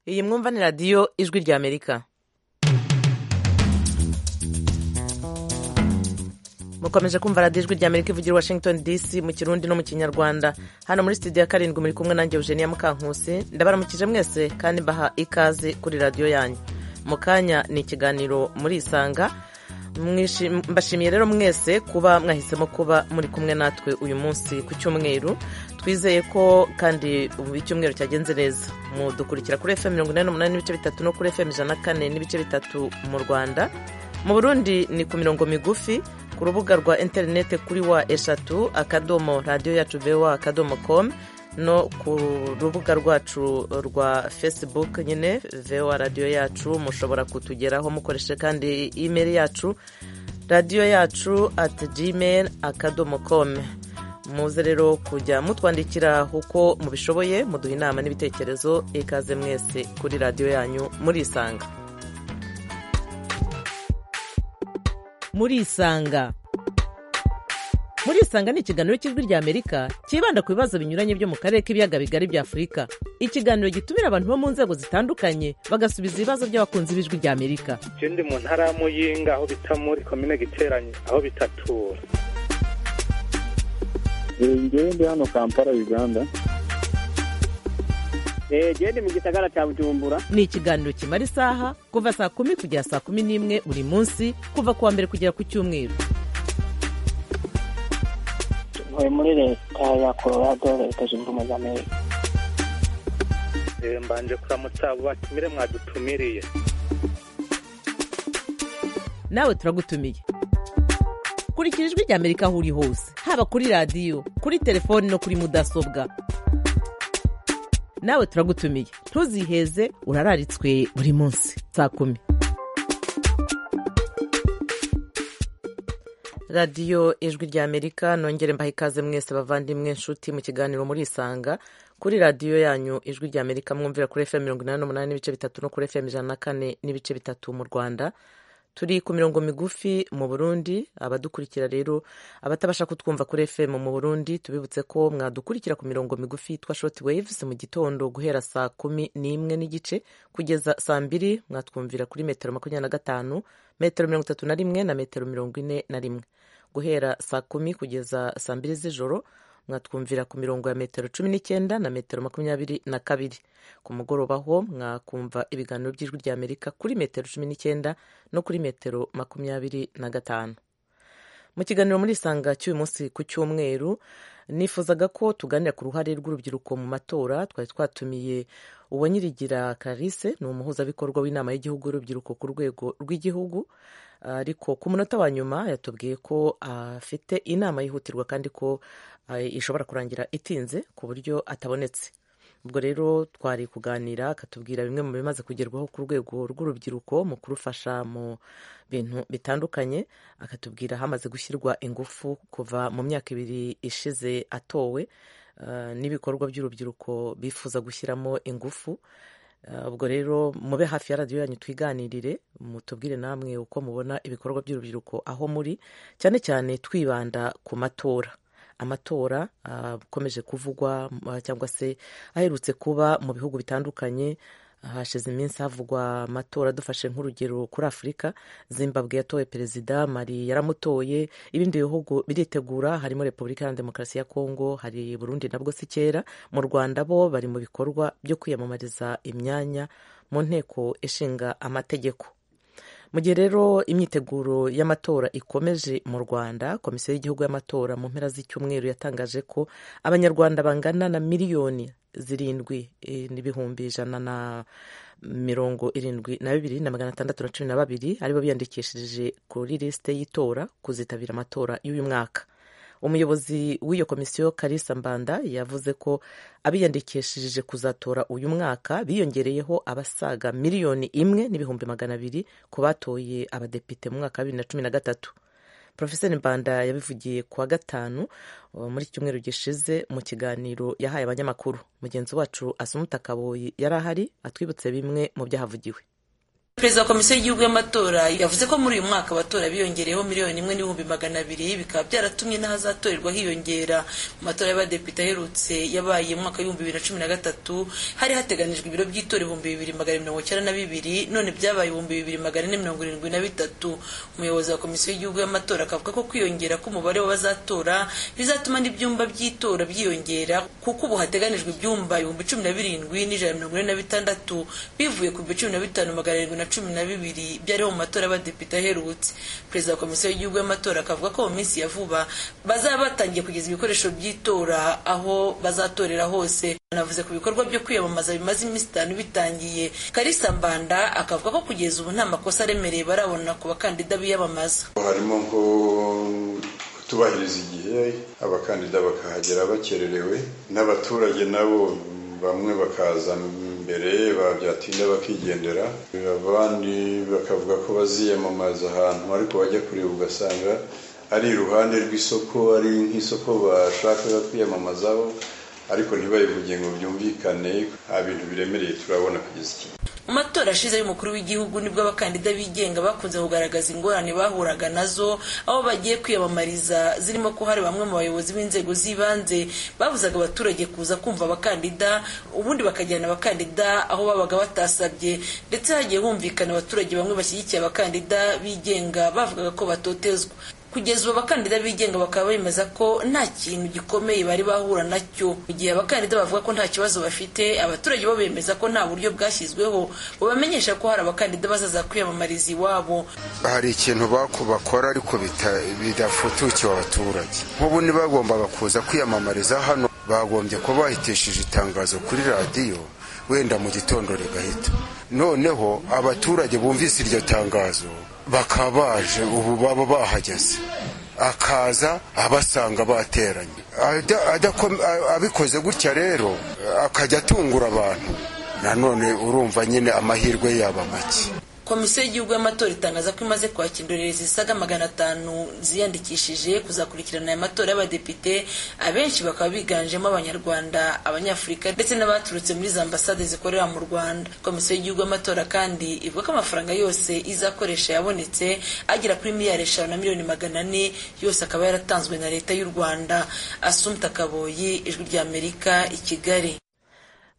iyi mwumva ni radiyo ijwi rya amerika mukomeje kumva radiyo ijwi rya amerika ivugira washington dc mu kirundi no mu kinyarwanda hano muri studio ya karindwi muri kumwe nanjye eugenia mukankusi ndabaramukije mwese kandi mbaha ikaze kuri radiyo yanyu mu kanya ni ikiganiro muri isanga mbashimiye rero mwese kuba mwahisemo kuba muri kumwe natwe uyu munsi ku cyumweru twizeye ko kandi ubu icyumweru cyagenze neza mudukurikira kuri efemu mirongo inani n'umunani n'ibice bitatu no kuri efemu ijana na kane n'ibice bitatu mu rwanda mu burundi ni ku mirongo migufi ku rubuga rwa interinete kuri wa eshatu akadomo radiyo yacu bewa akadomo komu no ku rubuga rwacu rwa facebook nyine vewa radiyo yacu mushobora kutugeraho mukoreshe kandi imeri yacu radiyo yacu ati gmail akadomo com muze rero kujya mutwandikira uko mubishoboye muduha inama n'ibitekerezo ikaze mwese kuri radiyo yanyu murisanga murisanga murisanga ni ikiganiro cy'ijwi rya amerika cyibanda ku bibazo binyuranye byo mu karere k'ibiyaga bigari bya afurika ikiganiro gitumira abantu bo mu nzego zitandukanye bagasubiza ibibazo by'abakunzi b'ijwi rya amerika ikindi mu ntara y'amuyinga aho bita muri komine giteranye aho bita tura ndi hano kampala uganda genda mu gisagara cya bujumbura ni ikiganiro kimara isaha kuva saa kumi kugera saa kumi n'imwe buri munsi kuva ku wa mbere kugera ku cyumweru tuvuye muri leta ya colorado leta zunze ubumwe za amerika mbanje kuramutsa abo batumire mwadutumiriye nawe turagutumiye kurikira ijwi rya amerika aho uri hose haba kuri radiyo kuri telefoni no kuri mudasobwa nawe turagutumiye ntuziheze urararitswe buri munsi saa kumi radiyo ijwi rya amerika nongere mbaha ikaze mwese bavandimwe nshuti mu kiganiro muri isanga kuri radiyo yanyu ijwi rya amerika mwumvira kuri efemu mirongo inani n'umunani n'ibice bitatu no kuri efemu ijana na kane n'ibice bitatu mu rwanda turi ku mirongo migufi mu burundi abadukurikira rero abatabasha kutwumva kuri fm mu burundi tubibutse ko mwadukurikira ku mirongo migufi yitwa short waves mu gitondo guhera saa kumi n'imwe n'igice kugeza saa mbiri mwatwumvira kuri metero makumyabiri na gatanu metero mirongo itatu na rimwe na metero mirongo ine na rimwe guhera saa kumi kugeza saa mbiri z'ijoro mwatwumvira ku mirongo ya metero cumi n'icyenda na metero makumyabiri na kabiri ku mugoroba ho mwakumva ibiganiro by'ijwi rya amerika kuri metero cumi n'icyenda no kuri metero makumyabiri na gatanu mu kiganiro muri isanga cy'uyu munsi ku cyumweru nifuzaga ko tuganira ku ruhare rw'urubyiruko mu matora twari twatumiye uwanyirigira Clarisse ni umuhuzabikorwa w'inama y'igihugu y'urubyiruko ku rwego rw'igihugu ariko ku munota wa nyuma yatubwiye ko afite inama yihutirwa kandi ko ishobora kurangira itinze ku buryo atabonetse ubwo rero twari kuganira akatubwira bimwe mu bimaze kugerwaho ku rwego rw'urubyiruko mu kurufasha mu bintu bitandukanye akatubwira hamaze gushyirwa ingufu kuva mu myaka ibiri ishize atowe n'ibikorwa by'urubyiruko bifuza gushyiramo ingufu ubwo rero mube hafi ya radiyo yanyu twiganirire mutubwire namwe uko mubona ibikorwa by'urubyiruko aho muri cyane cyane twibanda ku matora amatora akomeje kuvugwa cyangwa se aherutse kuba mu bihugu bitandukanye hashize iminsi havugwa amatora dufashe nk'urugero kuri afurika zimbabwe yatowe perezida mari yaramutoye ibindi bihugu biritegura harimo repubulika ya demokarasi ya kongo hari burundi nabwo si kera mu rwanda bo bari mu bikorwa byo kwiyamamariza imyanya mu nteko ishinga amategeko mu gihe rero imyiteguro y'amatora ikomeje mu rwanda komisiyo y'igihugu y'amatora mu mpera z'icyumweru yatangaje ko abanyarwanda bangana na miliyoni zirindwi n'ibihumbi ijana na mirongo irindwi na bibiri na magana atandatu na cumi na babiri aribo biyandikishije kuri lisite y'itora kuzitabira amatora y'uyu mwaka umuyobozi w'iyo komisiyo karisa mbanda yavuze ko abiyandikishije kuzatora uyu mwaka biyongereyeho abasaga miliyoni imwe n'ibihumbi magana abiri ku batoye abadepite mu mwaka wa bibiri na cumi na gatatu porofeseri mbanda yabivugiye ku wa gatanu muri iki cyumweru gishize mu kiganiro yahaye abanyamakuru mugenzi wacu asumutakaboyi yari ahari atwibutse bimwe mu byahavugiwe perezida wa komisiyo y'igihugu y'amatora yavuze ko muri uyu mwaka abatora biyongereyeho miliyoni imwe n'ibihumbi magana abiri bikaba byaratumye n'ahazatorerwa hiyongera mu matora y'abadepite aherutse yabaye mu mwaka w'ibihumbi bibiri na cumi na gatatu hari hateganijwe ibiro by'itora ibihumbi bibiri magana mirongo icyenda na bibiri none byabaye ibihumbi bibiri magana ane mirongo irindwi na bitatu umuyobozi wa komisiyo y'igihugu y'amatora akavuga ko kwiyongera k'umubare w'abazatora bizatuma n'ibyumba by'itora byiyongera kuko ubu hateganijwe ibyumba ibihumbi cumi na birindwi n'ijana na mirongo ine na bitandatu bivuye ku bihumbi cumi na bitanu magana arindwi na cumi na bibiri byariho mu matora y'abadepite aherutse perezida wa komisiyo y'igihugu y'amatora akavuga ko mu minsi ya vuba bazaba batangiye kugeza ibikoresho by'itora aho bazatorera hose anavuze ku bikorwa byo kwiyamamaza bimaze iminsi itanu bitangiye karisa mbanda akavuga ko kugeza ubu nta makosa aremereye barabona ku bakandida biyamamaza harimo nko kutubahiriza igihe abakandida bakahagera bakererewe n'abaturage nabo bamwe bakaza mbere babyatinda bakigendera abandi bakavuga ko baziyamamaza ahantu ariko bajya kureba ugasanga ari iruhande rw'isoko ari nk'isoko bashakaga kwiyamamazaho ariko ntibayivuge ngo byumvikane nta bintu biremereye turabona kugeza igihe mu matora ashize y'umukuru w'igihugu nibwo abakandida bigenga bakunze kugaragaza ingorane bahuraga nazo aho bagiye kwiyamamariza zirimo ko hari bamwe mu bayobozi b'inzego z'ibanze babuzaga abaturage kuza kumva abakandida ubundi bakajyana abakandida aho babaga batasabye ndetse hagiye humvikana abaturage bamwe bashyigikiye abakandida bigenga bavugaga ko batotezwa kugeza ubu abakandida bigenga bakaba bemeza ko nta kintu gikomeye bari bahura nacyo mu gihe abakandida bavuga ko nta kibazo bafite abaturage bo bemeza ko nta buryo bwashyizweho bubamenyesha ko hari abakandida bazaza kwiyamamariza iwabo hari ikintu baku bakora ariko bita- bidafutukiwe abaturage nk'ubu ntibagombaga kuza kwiyamamariza hano bagombye kuba bahitishije itangazo kuri radiyo wenda mu gitondo rigahita noneho abaturage bumvise iryo tangazo bakaba baje ubu baba bahageze akaza abasanga bateranye Ada- adako- a- abikoze gutya rero akajya atungura abantu nanone urumva nyine amahirwe yaba make komisiyo y'igihugu y'amatora itangaza ko imaze kwakira indorerezi zisaga magana atanu ziyandikishije kuzakurikirana aya matora y'abadepite abenshi bakaba biganjemo abanyarwanda abanyafurika ndetse n'abaturutse muri za ambasade zikorera mu rwanda komisiyo y'igihugu y'amatora kandi ivuga ko amafaranga yose izakoresha yabonetse agera kuri miliyari eshanu na miliyoni magana ane yose akaba yaratanzwe na leta y'u rwanda asumta kaboyi ijwi ry'amerika i kigali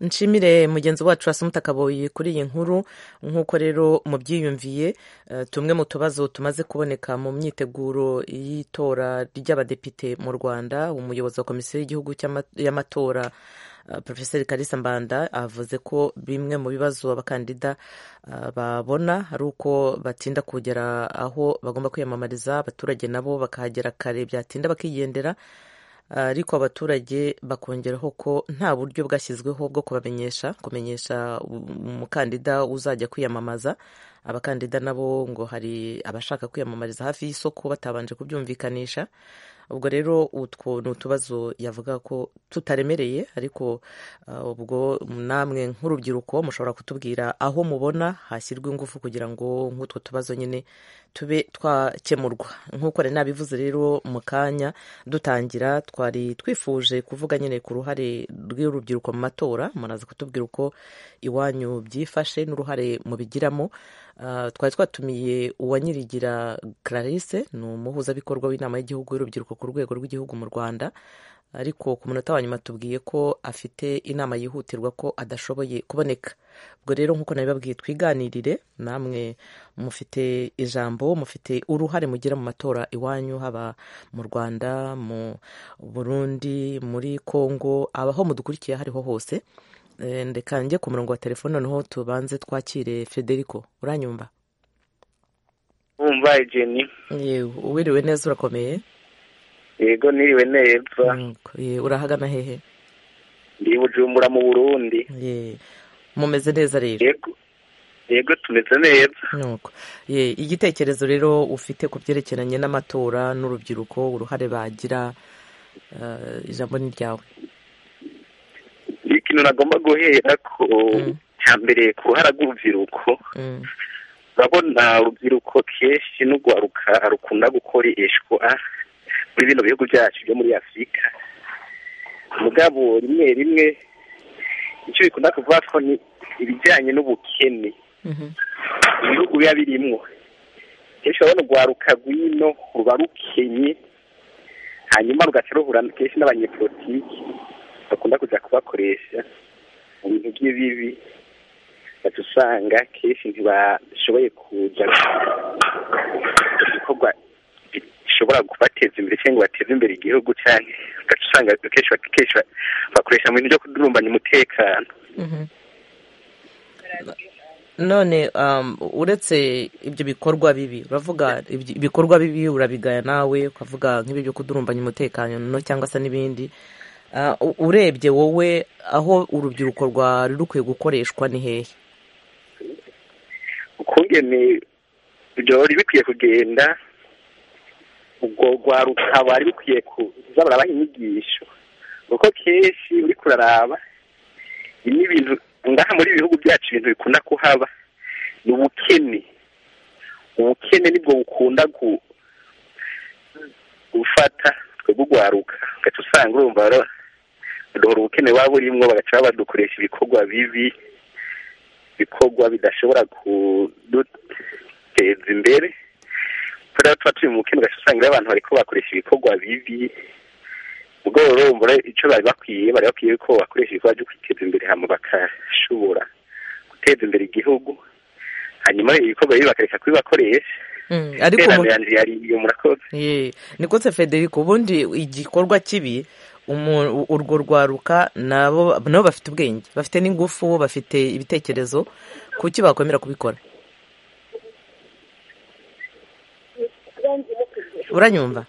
nshimire mugenzi wacu asumuta kaboyi kuri iyi nkuru nk'uko rero mubyiyumviye eh, tumwe mu tubazo tumaze kuboneka mu myiteguro y'itora ry'abadepite mu rwanda umuyobozi wa komisiyo y'igihugu cy'ama- y'amatora eh, porofeseri karisa mbanda avuze ko bimwe mu bibazo abakandida eh, babona ari uko batinda kugera aho bagomba kwiyamamariza abaturage nabo bakahagera kare byatinda bakigendera ariko abaturage bakongeraho ko nta buryo bwashyizweho bwo kubamenyesha kumenyesha umukandida uzajya kwiyamamaza abakandida nabo ngo hari abashaka kwiyamamariza hafi y'isoko batabanje kubyumvikanisha ubwo rero utwo ni utubazo yavuga ko tutaremereye ariko uh, ubwo namwe nk'urubyiruko mushobora kutubwira aho mubona hashyirwa ingufu kugira ngo nk'utwo tubazo nyine tube twakemurwa nk'uko nari nabivuze rero mu kanya dutangira twari twifuje kuvuga nyine ku ruhare rw'urubyiruko mu matora muraza kutubwira uko iwanyu byifashe n'uruhare mubigiramo Uh, twari twatumiye uwanyirigira clarisse ni umuhuzabikorwa w'inama y'igihugu y'urubyiruko ku rwego rw'igihugu mu rwanda ariko ku munota wa nyuma tubwiye ko afite inama yihutirwa ko adashoboye kuboneka ubwo rero nk'uko nabibabwiye twiganirire namwe mufite ijambo mufite uruhare mugira mu matora iwanyu haba mu rwanda mu burundi muri congo abaho mudukurikiye aho ariho hose Eh, ndeka njye ku murongo wa telefone noneho tubanze twakire federico uranyumva wumva ejeni yewe uwiriwe neza urakomeye yego niriwe neza Mm, eh, urahagana hehe ndi bujumbura mu burundi Eh, mumeze neza rero yego yego tumeze neza nuko Eh, igitekerezo rero ufite ku byerekeranye n'amatora n'urubyiruko uruhare bagira eh, ijambo ni ryawe ikintu nagomba guhera ko Mm. cya mbere ku ruhara rw'urubyiruko Mm, urabona urubyiruko kenshi n'urwaruka rukunda gukoreshwa muri bino bihugu byacu byo muri afurika mugabo rimwe rimwe icyo bikunda kuvuga ko ni ibijyanye n'ubukene mhm, ibihugu biba birimwo kenshi urabona urwaruka rwino ruba rukenye hanyuma rugaca ruhura kenshi n'abanyepolitiki bakunda kujya kubakoresha mu bintu by'ibibi baca usanga kenshi ntibashoboye kuja ibikorwa bishobora kubateza imbere cyangwa ngo bateze imbere igihugu cyane ugaca usanga kenshi kenshi bakoresha mu bintu byo kudurumbanya umutekano none um, uretse ibyo bikorwa bibi uravuga ibyo- ibikorwa bibi urabigaya nawe ukavuga nk'ibyo byo kudurumbanya umutekano cyangwa se n'ibindi Ah, u- urebye wowe aho urubyiruko rwari rukwiye gukoreshwa ni hehe ukungene byari bikwiye kugenda ubwo rwaruka bari bikwiye kuza barabaha inyigisho kuko kenshi uri kuraraba ibi ni ibintu ngaha muri ibi bihugu byacu ibintu bikunda kuhaba ni ubukene ubukene nibwo bukunda gu- gufata twebwe urwaruka ugaca usanga urumva bara- baduhora ubukene waba burimwo bagaca badukoresha ibikorwa bibi ibikorwa bidashobora kuduteza imbere kubera ko tuba turi mu bukene ugaca usanga rero abantu bariko bakoresha ibikorwa bibi ubwo rero urumva icyo bari bakwiye bari bakwiye ko bakoresha ibikorwa byo kwiteza imbere hama bagashobora guteza imbere igihugu hanyuma ibikorwa bibi bakareka kubibakoresha Mm, ariko iterano mu- yanjye yari iyo murakoze Ye, nikose federico ubundi igikorwa kibi umu- urwo rwaruka nabo nabo bafite ubwenge bafite n'ingufu bafite ibitekerezo kuki bakwemera kubikora uranyumva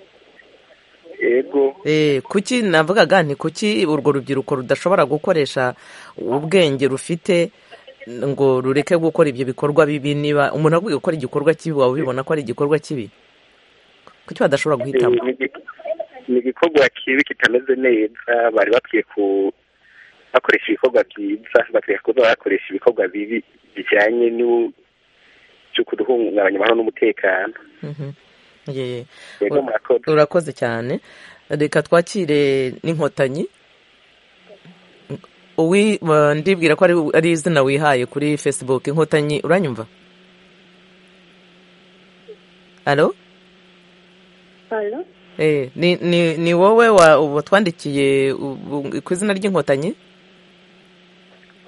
yego Eh, kuki navugaga nti kuki urwo rubyiruko rudashobora gukoresha ubwenge rufite ngo rureke gukora ibyo bikorwa bibi niba umuntu aguye gukora igikorwa kibi waba ubibona ko ari igikorwa kibi kuki badashobora guhitamo Eh, ni igi- ni igikorwa kibi kitameze neza bari bakwiye ku bakoresha ibikorwa byiza bakwiye kuba bakoresha ibikorwa bibi bijyanye n'u- cyo kuduhungabanya amahoro n'umutekano Mhm. Ye. yego Ura- murakoze urakoze cyane reka twakire n'inkotanyi Uwi- wa- ndibwira ko ari- ari izina wihaye kuri facebook inkotanyi uranyumva alo Alo, Eh, ni, ni, ni wowe wa- watwandikiye u- u- ku izina ry'inkotanyi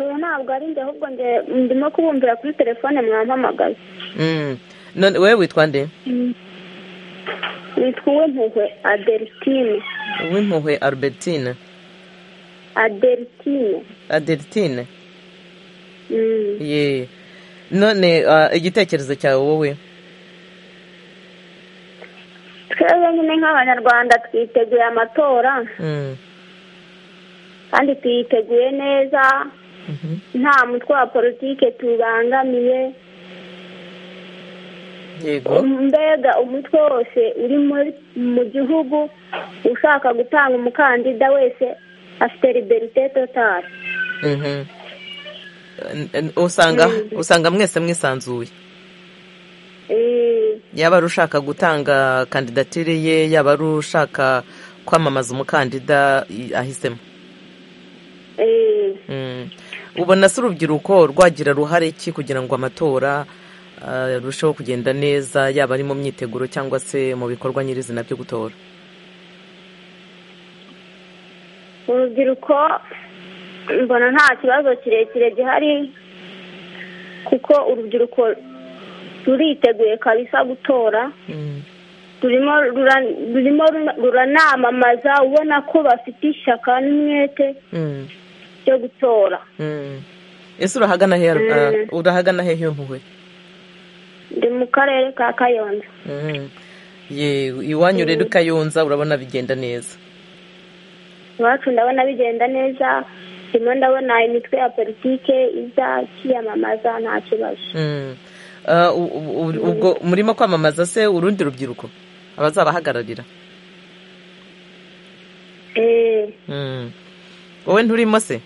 oya ntabwo ari njye ahubwo njye ndimo kubumvira kuri telefone mwampamagaye Mm. None wewe witwa nde nitwa uwimpuhwe adelitine uw'impuhwe albertine adelitine adeltine ye none ah, igitekerezo cyawe wowe twebwe nyine nk'abanyarwanda twiteguye amatora Mm. kandi tuyiteguye neza Mhm. nta mutwe wa politike tubangamiye yego mbega umutwe wose uri muri- mu gihugu ushaka gutanga umukandida wese afite liberite totale Mhm. N- n- usanga usanga mwese mwisanzuye Eh, yaba ari ushaka gutanga kandidatire ye yaba ari ushaka kwamamaza umukandida i- ahisemo eh. Mm. ubona se urubyiruko rwagira ruhare ki kugira ngo amatora ah, arusheho kugenda neza yaba ari mu myiteguro cyangwa se mu bikorwa nyirizina byo gutora urubyiruko mbona nta kibazo kirekire gihari kuko urubyiruko ruriteguye kabisa gutora Mm. rurimo rura- rurimo runa- ruranamamaza ubona ko bafite ishyaka n'umwete Mm. byo gutora Mm. ese urahagana hehe ah, urahagana hehe iyo mpuhwe ndi mu karere ka kayonza Mm. ye iwanyu rero ukayunza urabona bigenda neza iwacu ndabona bigenda neza ndimo ndabona imitwe ya politike iza kiyamamaza nta kibazo Mm. Ah, u- u- u- ubwo murimo kwamamaza se urundi rubyiruko abazabahagararira eee Mm. wowe nturimo se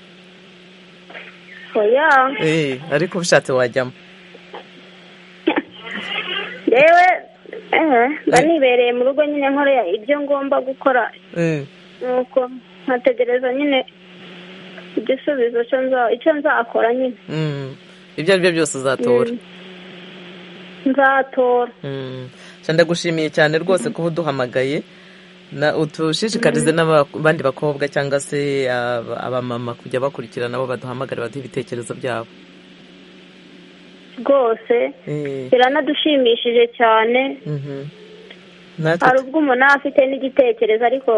oya Eh, ariko ubishatse wajyamo yewe ehe mba nibereye mu rugo nyine nkorera ibyo ngomba gukora Mm. nuko nkategereza nyine igisubizo cyo nza- icyo nzakora nyine Mm. ibyo ari byo byose uzatora Mm. nzatora ndagushimiye cyane rwose kuba uduhamagaye na udushishikarize n'abandi bakobwa cyangwa se aba- abamama kujya bakurikira nabo baduhamagara baduhe ibitekerezo byabo rwose Eh, biranadushimishije cyane mhm. natwe hari ubwo umuntu aba afite n'igitekerezo ariko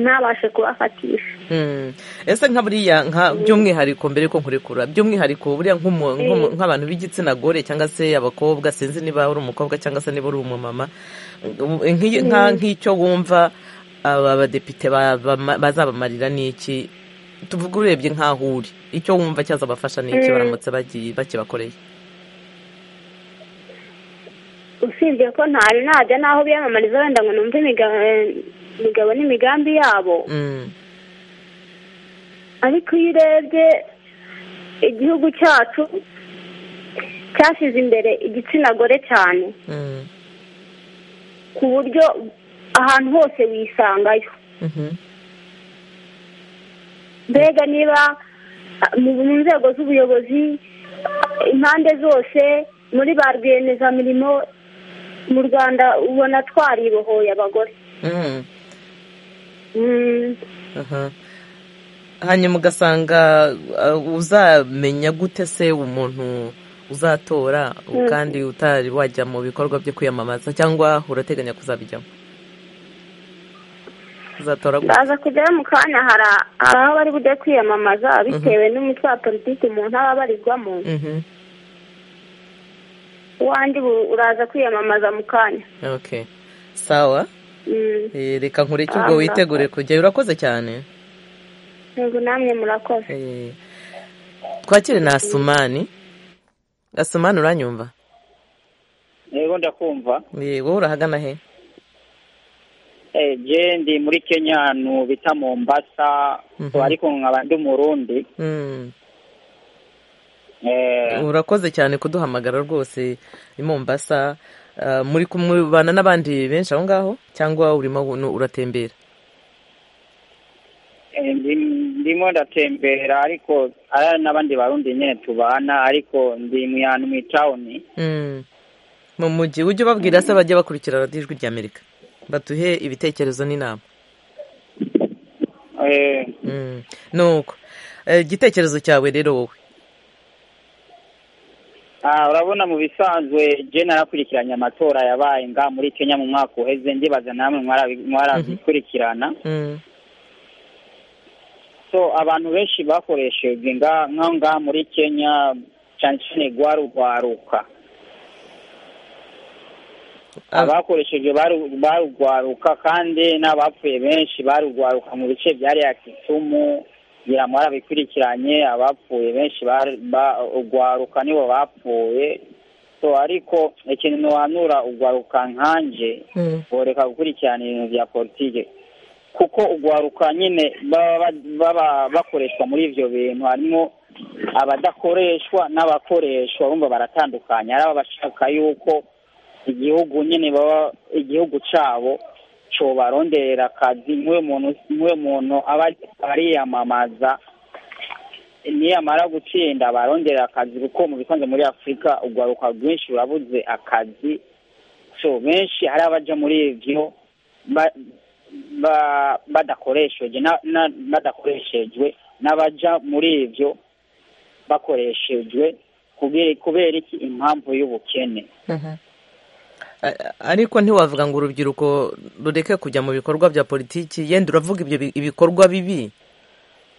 ntabashe kubafatisha Mm. ese nka buriya nka by'umwihariko mbere ko nkurekura by'umwihariko buriya nk'umu- nk'umu- nk'abantu b'igitsina gore cyangwa se abakobwa sinzi niba uri umukobwa cyangwa se niba uri umumama nk'iyi- nka- nk'icyo wumva aba badepite ba- bama- bazabamarira n'iki tuvuge urebye nk'aho uri icyo wumva cyazabafasha n'iki baramutse bagiye bakibakoreye usibye ko ntari najya n'aho biyamamariza wenda ngo numve imiga- eh, imigabo n'imigambi yabo Mm. ariko iyo urebye igihugu cyacu cyashyize imbere igitsina gore cyane Mm. ku buryo ahantu hose wisangayo Mhm. mbega niba ah, mu mu nzego z'ubuyobozi ah, impande zose muri ba rwiyemezamirimo mu rwanda ubona twaribohoye abagore Mm. Mm, Aha. hanyuma ugasanga uh, uzamenya gute se umuntu uzatora kandi utari wajya mu bikorwa byo kwiyamamaza cyangwa urateganya kuzabijyamo uzatora gute baza kujyayo mu kanya hari a- hari aho bari bujye kwiyamamaza bitewe n'umutwe wa politiki umuntu aba abarirwamo Mhm. uwanjye ubu uraza kwiyamamaza mu kanya okay sawa Mm, Eh, reka nkureke ubwo Ah, witegure kujyayo urakoze cyane yego namwe murakoze Eh, twakire na asumani asumani uranyumva yego ndakumva Eh, wowe urahagana he Eh, je ndi muri kenya ahantu bita mombasa Mhm. ariko nkaba ndi umurundi Mm. Eh, urakoze cyane kuduhamagara rwose i mombasa Ah, muri kumubana n'abandi benshi aho ngaho cyangwa urimo nu- uratembera eh, ndi- ndimo ndatembera ariko ari n'abandi barundi nyine tubana ariko ndi mu hantu mu itawuni Mm. mu mujyi ujye ubabwira se bajye bakurikira radiyo ijwi ry'amerika batuhe ibitekerezo n'inama Eh, Mm. nuko Eh, igitekerezo cyawe rero wowe ah, urabona mu bisanzwe je narakurikiranye amatora yabaye nga muri kenya mu mwaka uheze ndibaza namwe mwarabi- mwarabikurikirana Mm. so abantu benshi bakoresheje nga nkaho ngaha muri kenya cyane cyane rwarugwaruka Ah. abakoresheje baru- barugwaruka kandi n'abapfuye benshi barugwaruka mu bice byariya kisumu ngira ngo barabikurikiranye abapfuye benshi bari- ba- ugwaruka nibo bapfuye so ariko ikintu ntiwanura ugwaruka nkanje Mm. boreka gukurikirana ibintu bya politiki kuko ugwaruka nyine baba ba- baba bakoreshwa muri ibyo bintu harimo abadakoreshwa n'abakoreshwa bumva baratandukanye hari abashaka yuko igihugu nyine baba igihugu cyabo cyobarondera akazi nk'uwo muntu nk'uwo muntu aba ariyamamaza niyamara gutsinda barongera akazi kuko mu bisanzwe muri afurika ugwaruka rwinshi rurabuze akazi so benshi hari abaja muri ivyo ba- ba- badakoreshejwe na- na- badakoreshejwe n'abaja muri ivyo bakoreshejwe kubera- kubera iki impamvu y'ubukene A- ariko ntiwavuga ngo urubyiruko rureke kujya mu bikorwa bya politiki yenda uravuga ibyo bi- ibikorwa bibi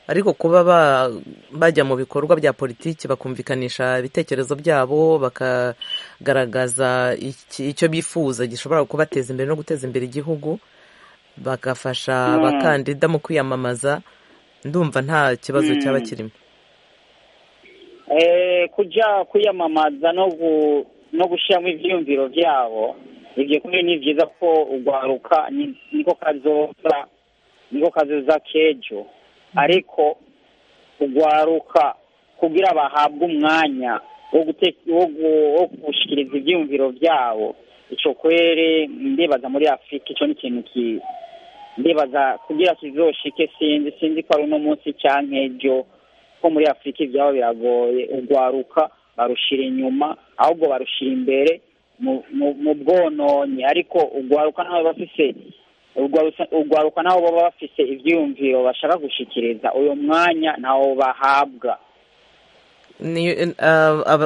ariko kuba ba- bajya mu bikorwa bya politiki bakumvikanisha ibitekerezo byabo bakagaragaza iki- icyo bifuza gishobora kubateza imbere no guteza imbere igihugu bagafasha abakandida mu kwiyamamaza ndumva nta kibazo cyaba kirimo Eh, kuja kwiyamamaza no gu, no gushiramo ivyiyumviro vyabo ivyo kumwe ni vyiza ko ugwaruka ni- niko kazoza niko kazoza kejo ariko ugwaruka kugira bahabwe umwanya wo gute- wo gu- wo gushikiriza ivyiyumviro vyabo ico kwere ndibaza muri afurika ico ni ikintu ki ndibaza kugira kizoshike sinzi sinzi ko ari uno munsi canke ejo ko muri afurika ibyabo biragoye urwaruka barushira inyuma ahubwo barushira imbere mu bwononyi ariko urwaruka nabo bafise urwaruka nabo baba bafise ibyiyumviro bashaka gushyikiriza uyu mwanya ntawo bahabwa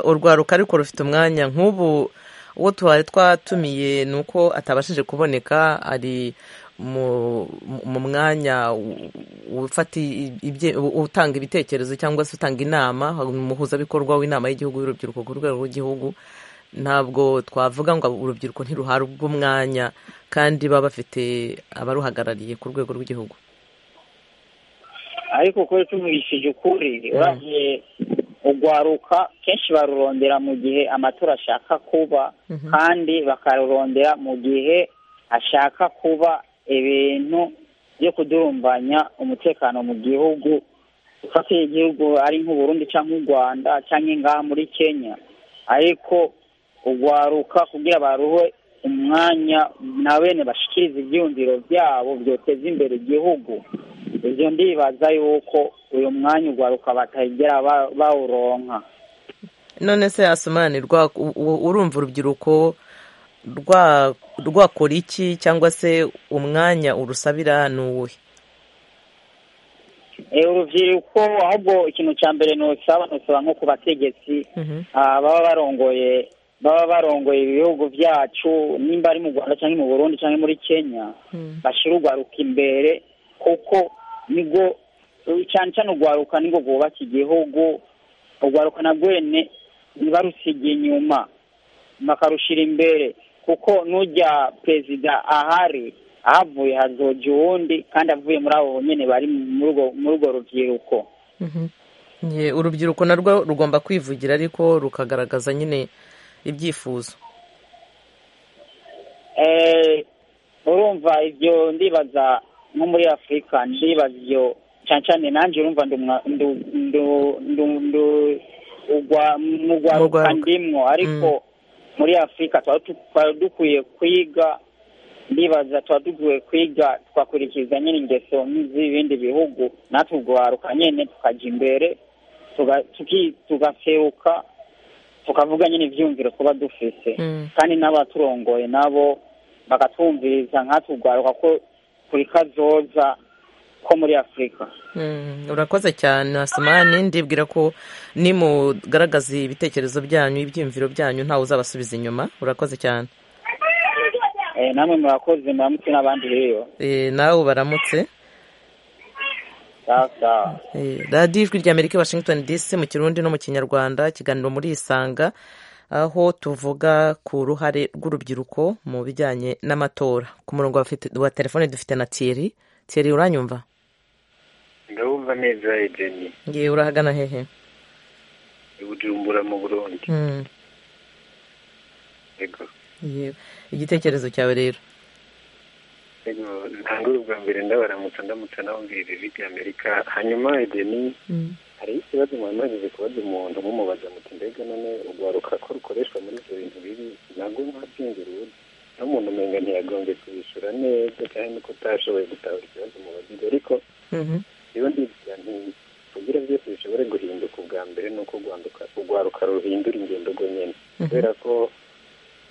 urwaruka ariko rufite umwanya nk'ubu uwo twari twatumiye ni uko atabashije kuboneka ari mu mwanya utanga ibitekerezo cyangwa se utanga inama umuhuzabikorwa w'inama y'igihugu y'urubyiruko ku rwego rw'igihugu ntabwo twavuga ngo urubyiruko ntiruhabwe umwanya kandi baba bafite abaruhagarariye ku rwego rw'igihugu ariko kuko tumwishije ukuri uragiye urwaruka kenshi barurondera mu gihe amatora ashaka kuba kandi bakarurondera mu gihe ashaka kuba ibintu byo kudurumbanya umutekano mu gihugu ufatiye igihugu ari nk'uburundi cyangwa u rwanda cyangwa ngaha muri kenya ariko urwaruka kugira baruhe umwanya na bene bashikiriza ibyiyumviro byabo byoteza imbere igihugu ibyo ndibaza yuko uyu mwanya urwaruka batagera bawuronka none se yasumanirwa urumva urubyiruko rwakora iki cyangwa se umwanya urusabira ni uwuhe urubyiruko ahubwo ikintu cya mbere ntusaba ntusaba nko ku bategetsi baba barongoye baba barongoye ibihugu byacu nimba ari mu rwanda cyangwa mu burundi cyangwa muri kenya bashyira urwaruka imbere kuko nibwo cyane cyane urwaruka nibwo rwubaka igihugu urwaruka na rwene ntibarusigiye inyuma bakarushira imbere kuko n'ujya perezida ahari ahavuye hazoja uwundi kandi avuye muri abo nyine bari muri urwo rubyiruko urubyiruko narwo rugomba kwivugira ariko rukagaragaza nyine ibyifuzo urumva ibyo ndibaza nko muri afurika ndibaza ibyo cyane cyane nanjye urumva mu rwaruka ndimwo ariko muri afurika twari dukwiye kwiga ndibaza tuba dukwiye kwiga twakurikiza nyine ingeso nk'iz'ibindi bihugu natwe urwaruka nyine tukajya imbere tugaseruka tukavuga nyine ibyiyumviro tuba dufite kandi n'abaturongoye nabo bakatwumviriza nkatwe urwaruka ko kuri kazoza ko muri afurika urakoze cyane hasimani ndibwira ko nimugaragaza ibitekerezo byanyu ibyiyumviro byanyu ntawe uzabasubiza inyuma urakoze cyane namwe murakoze muramutse n'abandi rero nawe baramutse radiyo ijwi rya amerika washington dc mu kirundi no mu kinyarwanda ikiganiro muri isanga aho tuvuga ku ruhare rw'urubyiruko mu bijyanye n'amatora ku murongo wa telefone dufite na tiyeri tiyeri uranyumva ndabumva neza edeni ngiye urahagana hehe bujumbura mu burundi yego igitekerezo cyawe rero yego ntangure ubwa mbere ndabaramutsa ndamutsa nababwira ijwi rya amerika hanyuma edeni hari ikibazo mwamajije kubaza umuntu mumubaza muti mbega none urwaruka ko rukoreshwa muri ibyo bintu bibi ntabwo mwabyungiriwe n'umuntu umenga ntiyagombye kubishyura neza cyane nuko utashoboye gutahura ikibazo mu baziga ariko iyo ndibwira nti kugira byose bishobore guhinduka ubwa mbere ni uko urwaruka ruhindura ingendo rwo nyine kubera ko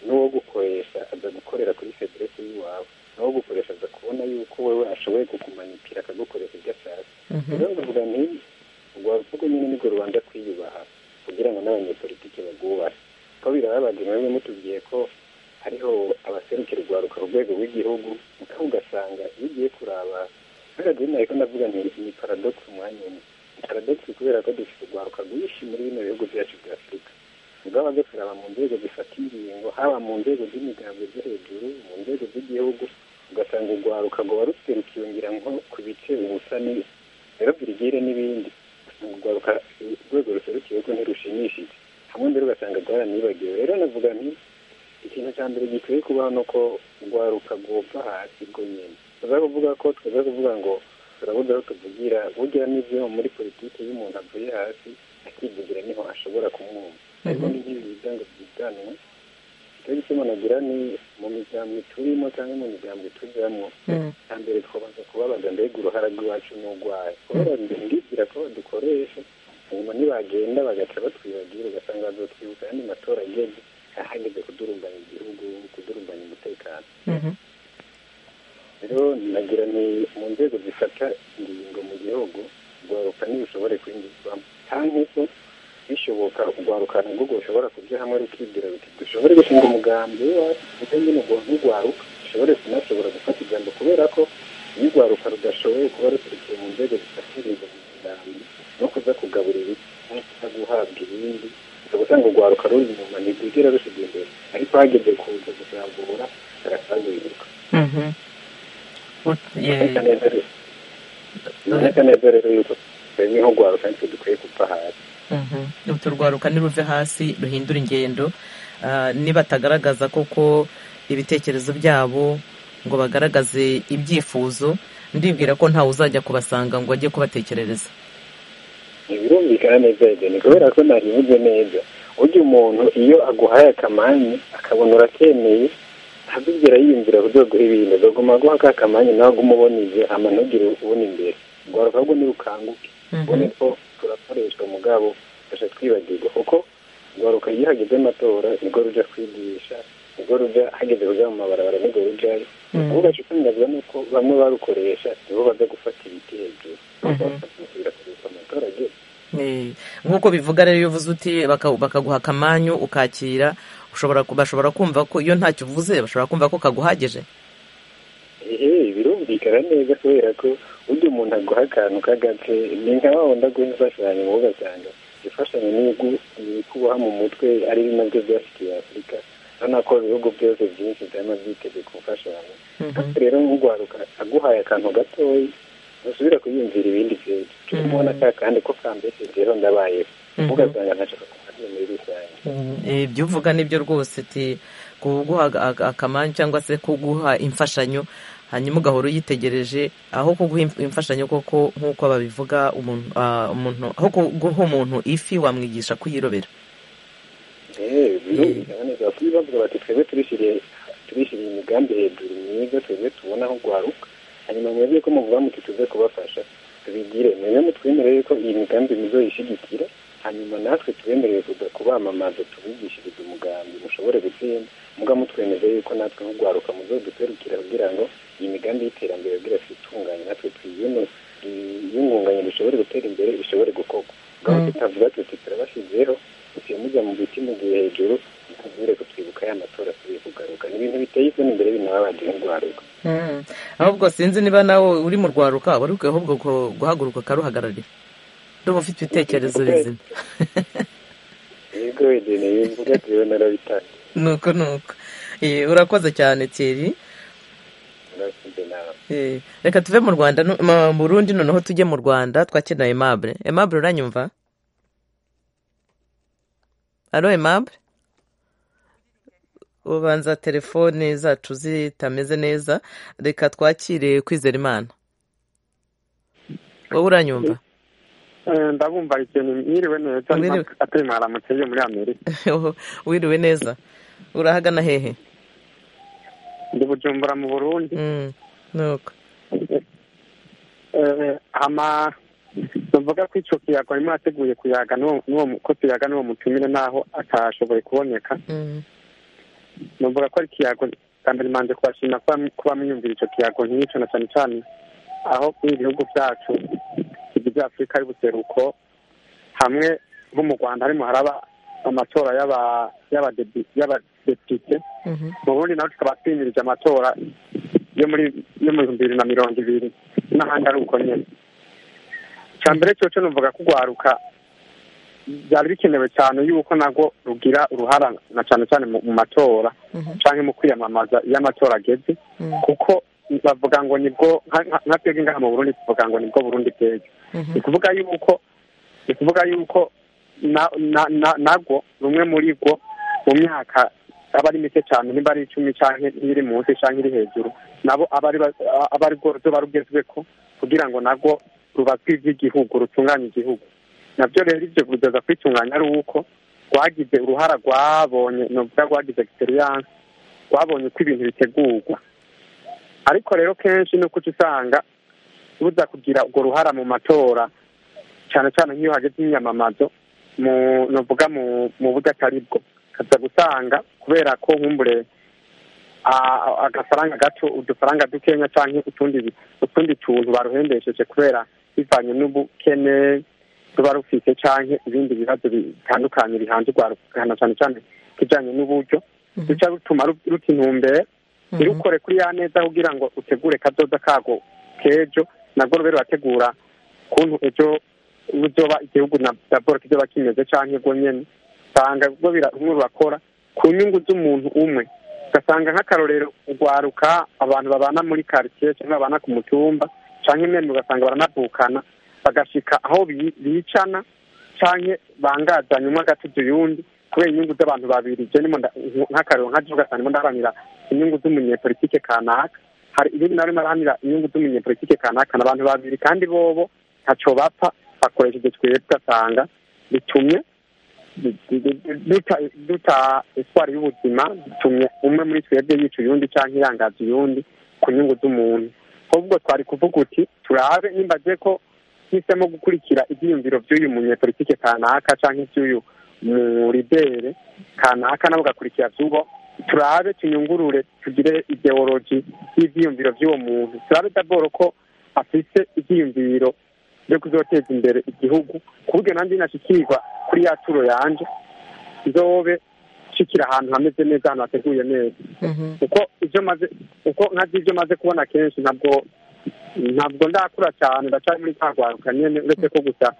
n'uwo gukoresha aza gukorera kuri federesi y'iwawe n'uwo gukoresha aza kubona yuko wowe ashoboye kukumanikira akagukoresha ibyo ashaka rero ndavuga nti urwaruka rwo nyine nibwo rubanza kwiyubaha kugira ngo n'abanyepolitiki barwubahe ko birababaje mwebwe mutubwiye ko hariho abaserukira urwaruka ku rwego rw'igihugu mukaba ugasanga iyo ugiye kuraba kubera dore ntabwo ndavuga nti ni paradogisi umwanya umwe ni paradogisi kubera ko dufite urwaruka rwinshi muri bino bihugu byacu bya afurika ubwaba bwo kuraba mu nzego zifata ingingo haba mu nzego z'imigambwe zo hejuru mu nzego z'igihugu ugasanga urwaruka ngo waruserukiwe ngira nko ku bice ubusa n'ibi rero birigire n'ibindi usanga urwaruka urwego ruserukiwe ko ntirushimishije hamwe mbere ugasanga rwaranibagiwe rero navuga nti ikintu cya mbere gikwiye kubaho ni uko urwaruka rwopfa hasi rwo nyine tuza kuvuga ko tuza kuvuga ngo turabuze aho tuvugira bugira n'ibyo muri politiki iyo umuntu avuye hasi akivugira niho ashobora kumwumva ariko n'ibyo biza ngo byiganwe icyo gituma nagira ni mu migambwe turimo cyangwa mu migambwe tujyamo cya mbere twabanza kubabaza mbega uruhara rw'iwacu n'urwaye kubera ndibwira ko dukoresha nyuma ntibagenda bagaca batwibagira ugasanga bazotwibuka ayandi matora ageze ahageze kudurumbanya igihugu kudurumbanya umutekano rero nagira ni mu nzego zifata ingingo mu gihugu rwaruka ntirushobore kwinjizwamo cyangwa se bishoboka urwaruka na rwo rushobora kujya hamwe rukibwira ruti dushobore gushinga umugambi w'iwacu ndetse nyine ubwo n'urwaruka dushobore kunashobora gufata ijambo kubera ko iyo urwaruka rudashoboye kuba rukurikiye mu nzego zifatiriza mu kiganza no kuza kugaburira isi no guhabwa ibindi ushobora gusanga urwaruka ruri inyuma ntirwigera rusiga imbere ariko hageze kuza kuzabura rurasagurirwa uraboneka neza rero yuko twebwe nk'urwaruka nitwe dukwiye gupfa hasi urwo rwaruka niruve hasi ruhindura ingendo nibatagaragaza koko ibitekerezo byabo ngo bagaragaze ibyifuzo ndibwira ko ntawe uzajya kubasanga ngo ajye kubatekerereza birumvikana neza ni kubera ko ntabivuze neza ujya umuntu iyo aguhaye akamanyu akabona urakemeye ntabwo yiyumvira uburyo aguha ibintu aguma aguha ka kamanyu nawe aguma ubonije amanugire ubona imbere urwaruka rwo ntirukanguke ubone ko turakoreshwa mugabo dufasha twibagirwa kuko urwaruka iyo hageze amatora nibwo rujya kwigisha nibwo rujya hageze kujya mu mabarabara nibwo rujyayo ubu gashikangazwa ni uko bamwe barukoresha nibo baza gufata ibiti hejuru birakoreshwa abaturage nk'uko bivuga rero iyo uvuze uti bakaguha akamanyu ukakira bashobora kumva ko iyo ntacyo uvuze bashobora kumva ko kaguhagije ehe birumvikana neza kubera ko ujya umuntu aguha akantu k'agace ni nka wa wundi aguha imfashanyo mu ugasanga imfashanyo ni kuboha mu mutwe ari nabyo byashyikiye afurika urabona ko ibihugu byose byinshi byaba byitegeka imfashanyo rero nk'urwaruka aguhaye akantu gatoya ntusubira kuyumvira ibindi byinshi turi kubona ka kandi ko kambeshejeho ndabayeho ugasanga ntashaka kuhajya muri rusange ibyo uvuga nibyo rwose ti kuguha akamanyu cyangwa se kuguha imfashanyo hanyuma ugahora uyitegereje aho kuguha imfashanyo koko nk'uko babivuga umuntu aho kuguha umuntu ifi wamwigisha kuyirobera birumvikana kubibavuga bati twebwe turishyiriye turishyiriye imigambi hejuru myiza twebwe tubona aho rwaruka hanyuma mwebwe ko muvuga muti tuze kubafasha tubigire mwebwe mutwemere yuko iyi migambi muzoyishyigikira hanyuma natwe tubemereye kuza kubamamaza tubigishirize umugambi mushobore gutsinda mugabo mutwemeze yuko natwe nk'urwaruka muzoduserukira kugira ngo iyi migambi y'iterambere bwira twitunganye natwe twiyungunganye bishobore gutera imbere bishobore gukorwa ngaho tutavuga tuti turabashyizeho tugiye mujya mu biti mugiye hejuru ntazubire kutwibuka ya matora tugiye kugaruka ni ibintu biteye isoni imbere binababanje nk'urwaruka ahubwo sinzi niba nawe uri mu rwaruka wari ukwiye ahubwo guhaguruka ukaruhagararira ndumva ufite ibitekerezo bizima yego wedene yumvuga tuyewe narabitanga nuko nuko urakoze cyane tiri reka tuve mu rwanda mu rundi noneho tujye mu rwanda twakina emabure emabure uranyumva alo emabure ubanza telefone zacu zitameze neza reka twakire kwizera imana wowe uranyumva ndabumva ikintu mwiriwe neza atari mwaramukeye muri amerika wiriwe neza urahagana hehe ndi bujumbura mu burundi nuko ama tuvuga ko icyo kiyaga barimo bateguye kuyaga ko tuyaga n'uwo mutumire n'aho atashoboye kuboneka numvaga ko ari ikiyago bwa mbere manje kubashima kuba mwiyumvira icyo kiyago nk'icyo na cyane cyane aho muri bihugu byacu bigize afurika y'ubuseruko hamwe nko mu rwanda harimo haraba amatora y'abadepite mu bundi nawe tukaba twimirije amatora yo muri yo mu bihumbi bibiri na mirongo ibiri n'ahandi ari uko nyine icya mbere cyose numvaga kugwaruka byari bikenewe cyane yuko nabwo rugira uruhara na cyane cyane mu matora cyangwa mu kwiyamamaza iyo amatora ageze kuko bavuga ngo nibwo nka twebwe ngaha mu burundi tuvuga ngo nibwo burundi bweze ni kuvuga yuko ni kuvuga yuko nabwo rumwe muri bwo mu myaka aba ari mike cyane niba ari icumi cyangwa iri munsi cyangwa iri hejuru nabo aba ari bwo ruba rugezwe ko kugira ngo nabwo rubatwe iby'igihugu rutunganye igihugu nabyo rero ibyo kugeza kwitunganya ari uko rwagize uruhara rwabonye ni ukuvuga rwagize egisperiyanse rwabonye uko ibintu bitegurwa ariko rero kenshi ni uko usanga buza kugira urwo ruhara mu matora cyane cyane nk'iyo hageze imyamamazo nuvuga mu buryo atari bwo kaza gusanga kubera ko nkumbure agafaranga gato udufaranga dukenya cyangwa utundi tuntu baruhembesheje kubera bivanye n'ubukene ruba rufite cyangwa ibindi bibazo bitandukanye bihanze urwarukana cyane cyane ikijyanye n'uburyo bica rutuma ruta intumbere irukore kuri ya neza kugira ngo utegure kadoda kago k'ejo nabwo rube rurategura ukuntu ejo uzoba igihugu na daboroke kiba kimeze cyangwa ubwo nyine usanga ubwo rurakora ku nyungu z'umuntu umwe ugasanga nk'akarorero urwaruka abantu babana muri karitsiye cyangwa babana ku mutumba cyangwa imyenda ugasanga baranavukana bagashika aho bicana cyangwa bangazanye umwe agatuza uyundi kubera inyungu z'abantu babiri jenimo nk'akarero nka jibu ugasanga ndaharanira inyungu z'umunyepolitike kanaka hari ibindi nari marahanira inyungu z'umunyepolitike kanaka abantu babiri kandi bobo ntaco bapfa bakoresheje twebwe ugasanga bitumye duta eswari y'ubuzima bitumye umwe muri twebwe yica uyundi cyangwa iyangaza uyundi ku nyungu z'umuntu ahubwo twari kuvuga uti turabe nimba agiye ko hisemo gukurikira ibyiyumviro by'uyu munyepolitike kanaka cyangwa iby'uyu muridere kanaka nabo ugakurikira by'uwo turabe tuyungurure tugire ideologi y'ibyiyumviro by'uwo muntu turabe daboro ko afite ibyiyumviro byo kuzoteza imbere igihugu ku buryo nanjye nashyikirwa kuri ya turo yanjye nzobe nshikira ahantu hameze neza ahantu hateguye neza uko ibyo maze uko nkazi ibyo maze kubona kenshi ntabwo ntabwo ndakura cyane ndacyari muri rwaruka nyine uretse ko gusa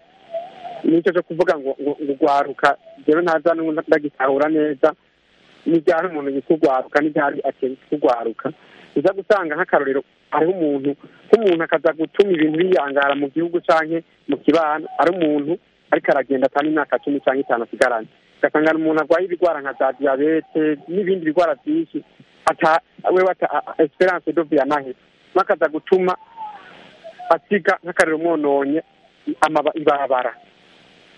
nicyo cyo kuvuga ngo urwaruka rero ntaza ndagitahura neza n'ibyari umuntu yitwa urwaruka n'ibyari akenshi urwaruka uza gusanga nk'akarorero ari umuntu nk'umuntu akaza gutuma ibintu biyangara mu gihugu cyangwa mu kibano ari umuntu ariko aragenda atanga imyaka cumi cyangwa itanu asigaranye ugasanga ni umuntu arwaye ibirwara nka za diyabete n'ibindi birwara byinshi we bata esperance dovi yanahe bakaza gutuma asiga nk'akariro mwononye ibabara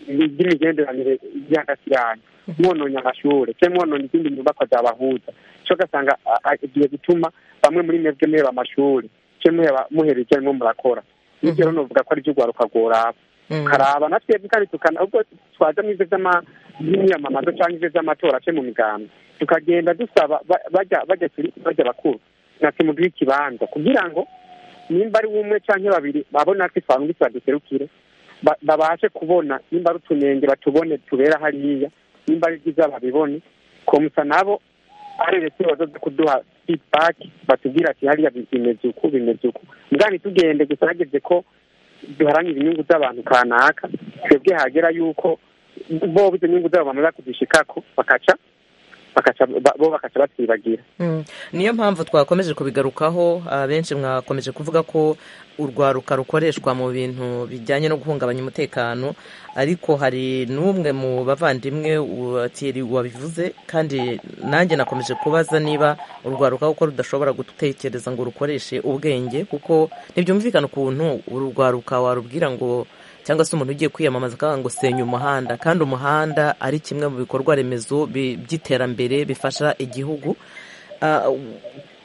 ry'imigenderanire y'agati yanyu mwononye amashuri cyangwa mwononye izindi nyubako zabahuza cyo ugasanga agiye gutuma bamwe muri mwebwe muheba amashuri cyangwa muhera ibyo arimo murakora bityo rero nuvuga ko ari byo urwaruka rworaba karaba na twebwe kandi tukana ubwo twaza mu ibyo by'imyamamazo cyangwa ibyo by'amatora cyangwa mu migambi tukagenda dusaba bajya bakuru natwe muduhe ikibanza kugira ngo nimba ari umwe cyangwa babiri babona natwe twangutse baduserukire babashe kubona nimba ari utunenge batubone tubera hariya nimba ari byiza babibone komsa nabo ari leta bazaza kuduha fidibaki batubwira ati hariya bimeze uku bimeze uku mbwani tugende gusa hageze ko duharanira inyungu z'abantu kanaka twebwe hagera yuko bo izo nyungu zabo bamaze kuzishikako bakaca bo bakaca batibagira niyo mpamvu twakomeje kubigarukaho abenshi mwakomeje kuvuga ko urwaruka rukoreshwa mu bintu bijyanye no guhungabanya umutekano ariko hari n'umwe mu bavandimwe wabivuze kandi nanjye nakomeje kubaza niba urwaruka kuko rudashobora gutekereza ngo rukoreshe ubwenge kuko ntibyumvikana ukuntu urwaruka warubwira ngo cyangwa se umuntu ugiye kwiyamamaza akavuga ngo senya umuhanda kandi umuhanda ari kimwe mu bikorwa remezo by'iterambere bifasha igihugu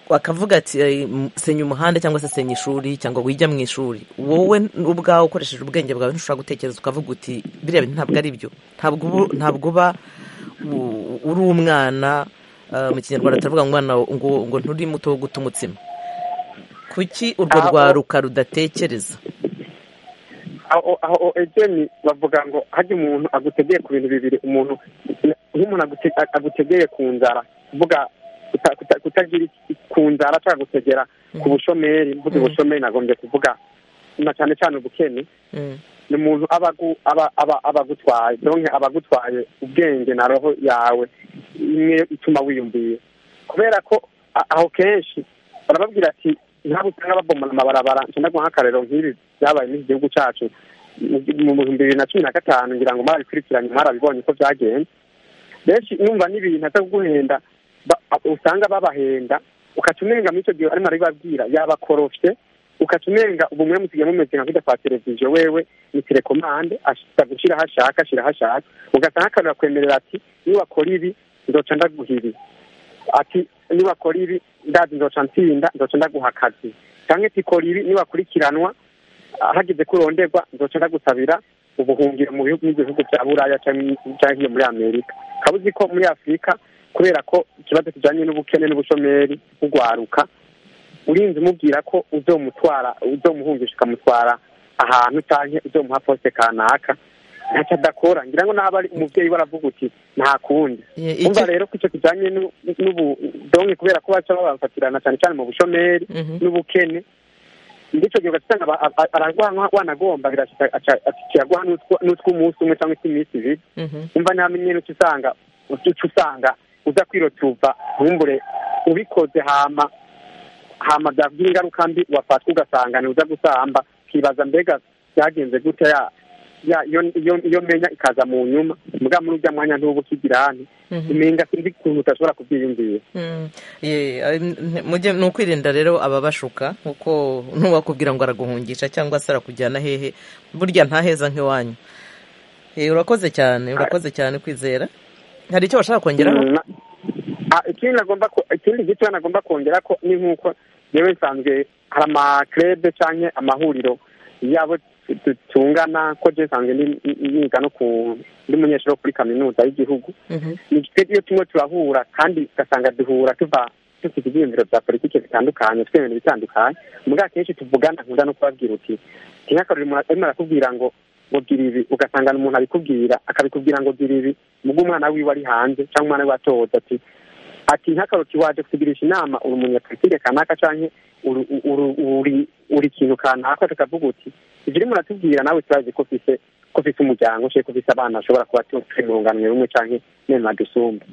bakavuga ati senya umuhanda cyangwa se senya ishuri cyangwa wijya mu ishuri wowe ubwawe ukoresheje ubwenge bwawe ntushobora gutekereza ukavuga uti biriya bintu ntabwo ari byo ntabwo uba uri umwana mu kinyarwanda turavuga ngo ngo nturi muto wo guta umutsima kuki urwo rwaruka rudatekereza aho ejeni bavuga ngo hajya umuntu agutegeye ku bintu bibiri umuntu nk'umuntu agutegeye ku nzara kuvuga kutagira ku nzara cyangwa gutegera ku bushomeri mvuga ubushomeri nagombye kuvuga na cyane cyane ubukene ni umuntu abagutwaye donke abagutwaye ubwenge na roho yawe imwe ituma wiyumviye kubera ko aho kenshi barababwira ati ntabwo usanga babomora amabarabara cyangwa nk'akarero nk'ibi byabaye muri iki gihugu cyacu mu bihumbi bibiri na cumi na gatanu ngira ngo mwarabikurikiranye mwarabibonye ko byagenze benshi numva n'ibintu aza kuguhenda usanga babahenda ukaca umenga muri icyo gihe arimo arabibabwira yabakorofye ukaca umenga ubu mwe musigaye mumeze nka kwita kwa televiziyo wewe ni telekomande ashaka gushyira aho ashaka ashyira aho ashaka ugasanga akanura kwemerera ati niwakora ibi nzoca ndaguha ibi ati niwakora ibi ndazi nzoca ntsinda nzoca ndaguha akazi cyangwa ati kora ibi niwakurikiranwa hageze ko uronderwa nzoca ndagusabira ubuhungiro mu bihugu n'ibihugu bya buraya cyangwa iyo muri amerika ukaba uzi ko muri afurika kubera ko ikibazo kijyanye n'ubukene n'ubushomeri bugwaruka urinze umubwira ko uzomutwara uzomuhungisha ukamutwara ahantu cyangwa uzomuha posite kanaka ntacyo adakora ngira ngo naba ari umubyeyi we aravuga uti nta kundi umva rero ko icyo kijyanye n'ubudonke kubera ko baca babafatirana cyane cyane mu bushomeri n'ubukene ndetse gihe ugasanga aragwanwa wanagomba akiragwa n'utw'umunsi umwe cyangwa utw'iminsi ibiri umva ntamenye n'icyo usanga uca usanga uza kwirotuva ntumbure ubikoze hama hama byagira ingaruka mbi wafatwa ugasanga uza gusamba ukibaza mbega byagenze gute iyo menya ikaza mu nyuma mbwa muri ujya mwanya ntubu ukigira hano umenga sinzi ukuntu utashobora kubyiyumvira ni ukwirinda rero ababashuka kuko n'uwakubwira ngo araguhungisha cyangwa se arakujyana hehe burya ntaheza nk'iwanyu urakoze cyane urakoze cyane kwizera hari icyo bashaka kongeraho ikindi gice nagomba kongera ko ni nk'uko yewe nsanzwe hari amakirebe cyangwa amahuriro yabo dutungana ko nsanzwe niga no ku ndi munyeshuri wo kuri kaminuza y'igihugu ni iyo tumwe turahura kandi ugasanga duhura tuva dufite ibyiyumviro bya politiki bitandukanye twemera bitandukanye mbwa kenshi tuvugana nkunda no kubabwira uti ntihakarure umuntu arimo arakubwira ngo mubwira ibi ugasanga umuntu abikubwira akabikubwira ngo gira ibi mubwo umwana wiwe ari hanze cyangwa umwana we atohoza ati ati ntihakaruke waje kutugirisha inama uri umunyapolitike kanaka cyangwa uri ikintu kanaka tukavuga uti ibyo urimo uratubwira nawe turazi ko ufise ko ufise umuryango ushe ko ufise abana bashobora kuba turi mu rungano rumwe cyangwa nema dusumba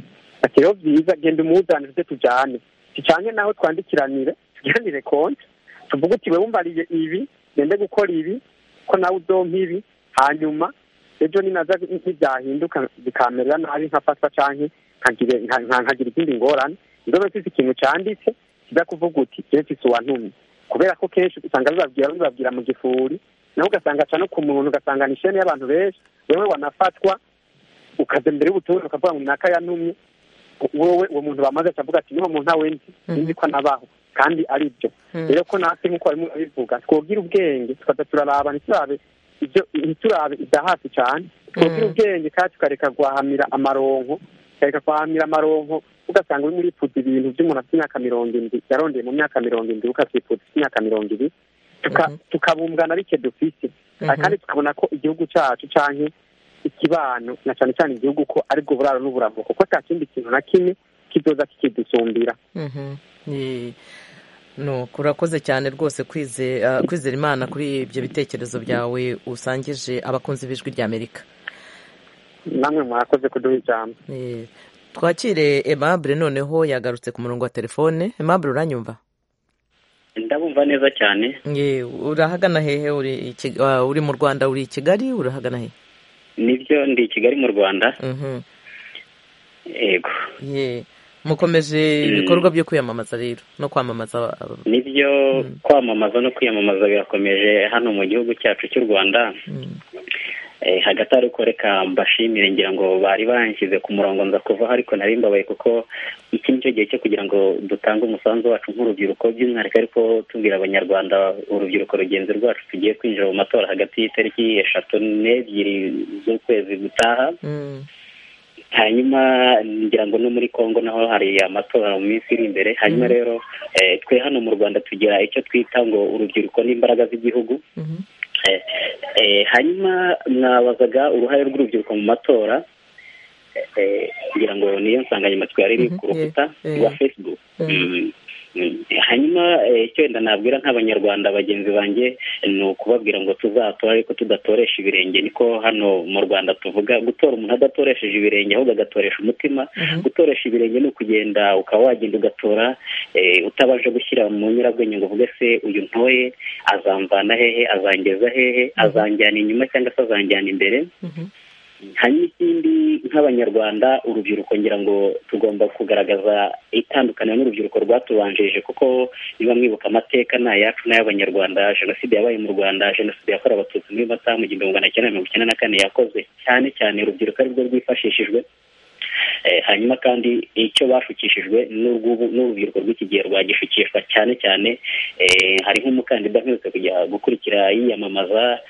ati rero byiza genda umuzane uze tujyane tujyane naho twandikiranire tugiranire konti tuvuge uti we wumvariye ibi gende gukora ibi ko nawe uzompa ibi hanyuma ejo ninaza ntibyahinduka bikamerera nabi nkafatwa cyangwa nkagira izindi ngorane ndobe mfite ikintu cyanditse kiza kuvuga uti kenshi si uwantumye kubera ko kenshi usanga bibabwira bibabwira mu gifuri nawe ugasanga aca no ku muntu ugasanga ni isheni y'abantu benshi wowe wanafatwa ukaza imbere y'ubutumwa ukavuga ngo naka yantumye wowe uwo muntu bamaze akavuga ati niho muntu ntawe nzi nzi ko nabaho kandi ari byo rero ko natwe nk'uko barimo babivuga twogira ubwenge tukaza turaraba ntiturabe ibyo ntiturabe ibya hafi cyane twogira ubwenge kandi tukareka guhahamira amaronko tukareka guhahamira amaronko ugasanga urimo uripfuza ibintu by'umuntu afite imyaka mirongo indwi yarondeye mu myaka mirongo indwi ukabyifuza imyaka mirongo ibiri tukabumbwana bike dufite kandi tukabona ko igihugu cyacu cyangwa ikibano na cyane cyane igihugu ko aribwo buraro n'uburamuko ko nta kindi kintu na kimwe kidoza kikidusumbira urakoze cyane rwose kwizera imana kuri ibyo bitekerezo byawe usangije abakunzi b'ijwi ry'amerika namwe mwakoze kuduha ijambo twakire emabure noneho yagarutse ku murongo wa telefone emabure uranyumva ndabumva neza cyane urahagana hehe uri mu rwanda uri i kigali urahagana hehe nibyo ndi i kigali mu rwanda yego mukomeje ibikorwa byo kwiyamamaza rero no kwamamaza nibyo kwamamaza no kwiyamamaza birakomeje hano mu gihugu cyacu cy'u rwanda hagati ari uko reka mbashimire ngira ngo bari baranshyize ku murongo nza kuvaho ariko nari mbabaye kuko iki nicyo gihe cyo kugira ngo dutange umusanzu wacu nk'urubyiruko by'umwihariko ariko tubwira abanyarwanda urubyiruko rugenzi rwacu tugiye kwinjira mu matora hagati y'itariki eshatu n'ebyiri z'ukwezi gutaha hanyuma ngira ngo no muri congo naho hari amatora mu minsi iri imbere hanyuma rero twe hano mu rwanda tugira icyo twita ngo urubyiruko n'imbaraga z'igihugu hanyuma mwabazaga uruhare rw'urubyiruko mu matora kugira ngo niyo nsanganyamatsiko yari iri ku rukuta rwa facebook hanyuma icyo wenda nabwira nk'abanyarwanda bagenzi banjye ni ukubabwira ngo tuzatora ariko tudatoresha ibirenge niko hano mu rwanda tuvuga gutora umuntu adatoresheje ibirenge ahubwo agatoresha umutima gutoresha ibirenge ni ukugenda ukaba wagenda ugatora utabasha gushyira mu nyurabwenge ngo uvuge se uyu ntoye azamvana hehe azangeza hehe azanjyana inyuma cyangwa se azanjyana imbere hanyuma ikindi nk'abanyarwanda urubyiruko ngira ngo tugomba kugaragaza itandukaniro n'urubyiruko rwatubanjirije kuko niba mwibuka amateka ni ayacu n'ay'abanyarwanda jenoside yabaye mu rwanda jenoside yakorewe abatutsi muri mata mu gihumbi magana cyenda mirongo icyenda na kane yakozwe cyane cyane urubyiruko arirwo rwifashishijwe hanyuma kandi icyo bashukishijwe n'urubyiruko rw'iki gihe rwagishukishwa cyane cyane hari nk'umukandida mperutse kujya gukurikira yiyamamaza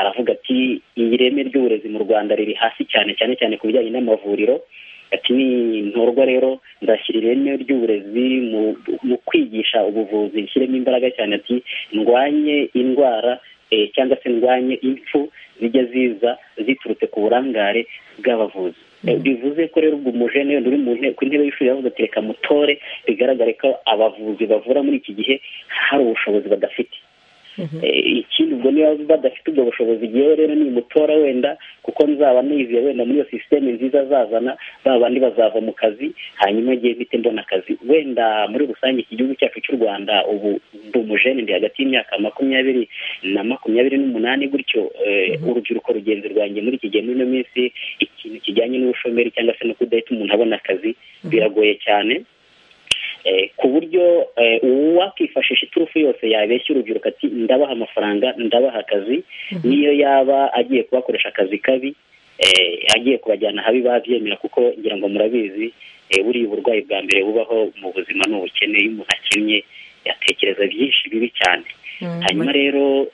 aravuga ati ireme ry'uburezi mu rwanda riri hasi cyane cyane cyane ku bijyanye n'amavuriro ati ni ntorwa rero ndashyira ireme ry'uburezi mu kwigisha ubuvuzi nshyiremo imbaraga cyane ati ndwanye indwara cyangwa se ndwanye impfu zijya ziza ziturutse ku burangare bw'abavuzi bivuze ko rero ubwo umujene uri ku ntebe y'ishuri yavuze ati reka mutore bigaragare ko abavuzi bavura muri iki gihe hari ubushobozi badafite ikindi ubwo niba badafite ubwo bushobozi igihe rero ni mutora wenda kuko nzaba nizeye wenda muri iyo sisiteme nziza azazana ba bandi bazava mu kazi hanyuma igihe mpite mbona akazi wenda muri rusange iki gihugu cyacu cy'u rwanda ubu ndi umujene ndi hagati y'imyaka makumyabiri na makumyabiri n'umunani gutyo urubyiruko rugenzi rwanjye muri iki gihe muri ino minsi ikintu kijyanye n'ubushomeri cyangwa se no kudahita umuntu abona akazi biragoye cyane ku buryo uwakifashisha iturufu yose yabeshya urubyiruko ati ndabaha amafaranga ndabaha akazi niyo yaba agiye kubakoresha akazi kabi agiye kubajyana ahabi babyemera kuko ngira ngo murabizi buriya uburwayi bwa mbere bubaho mu buzima ni ubukene iyo umuntu akennye yatekereza byinshi bibi cyane hanyuma rero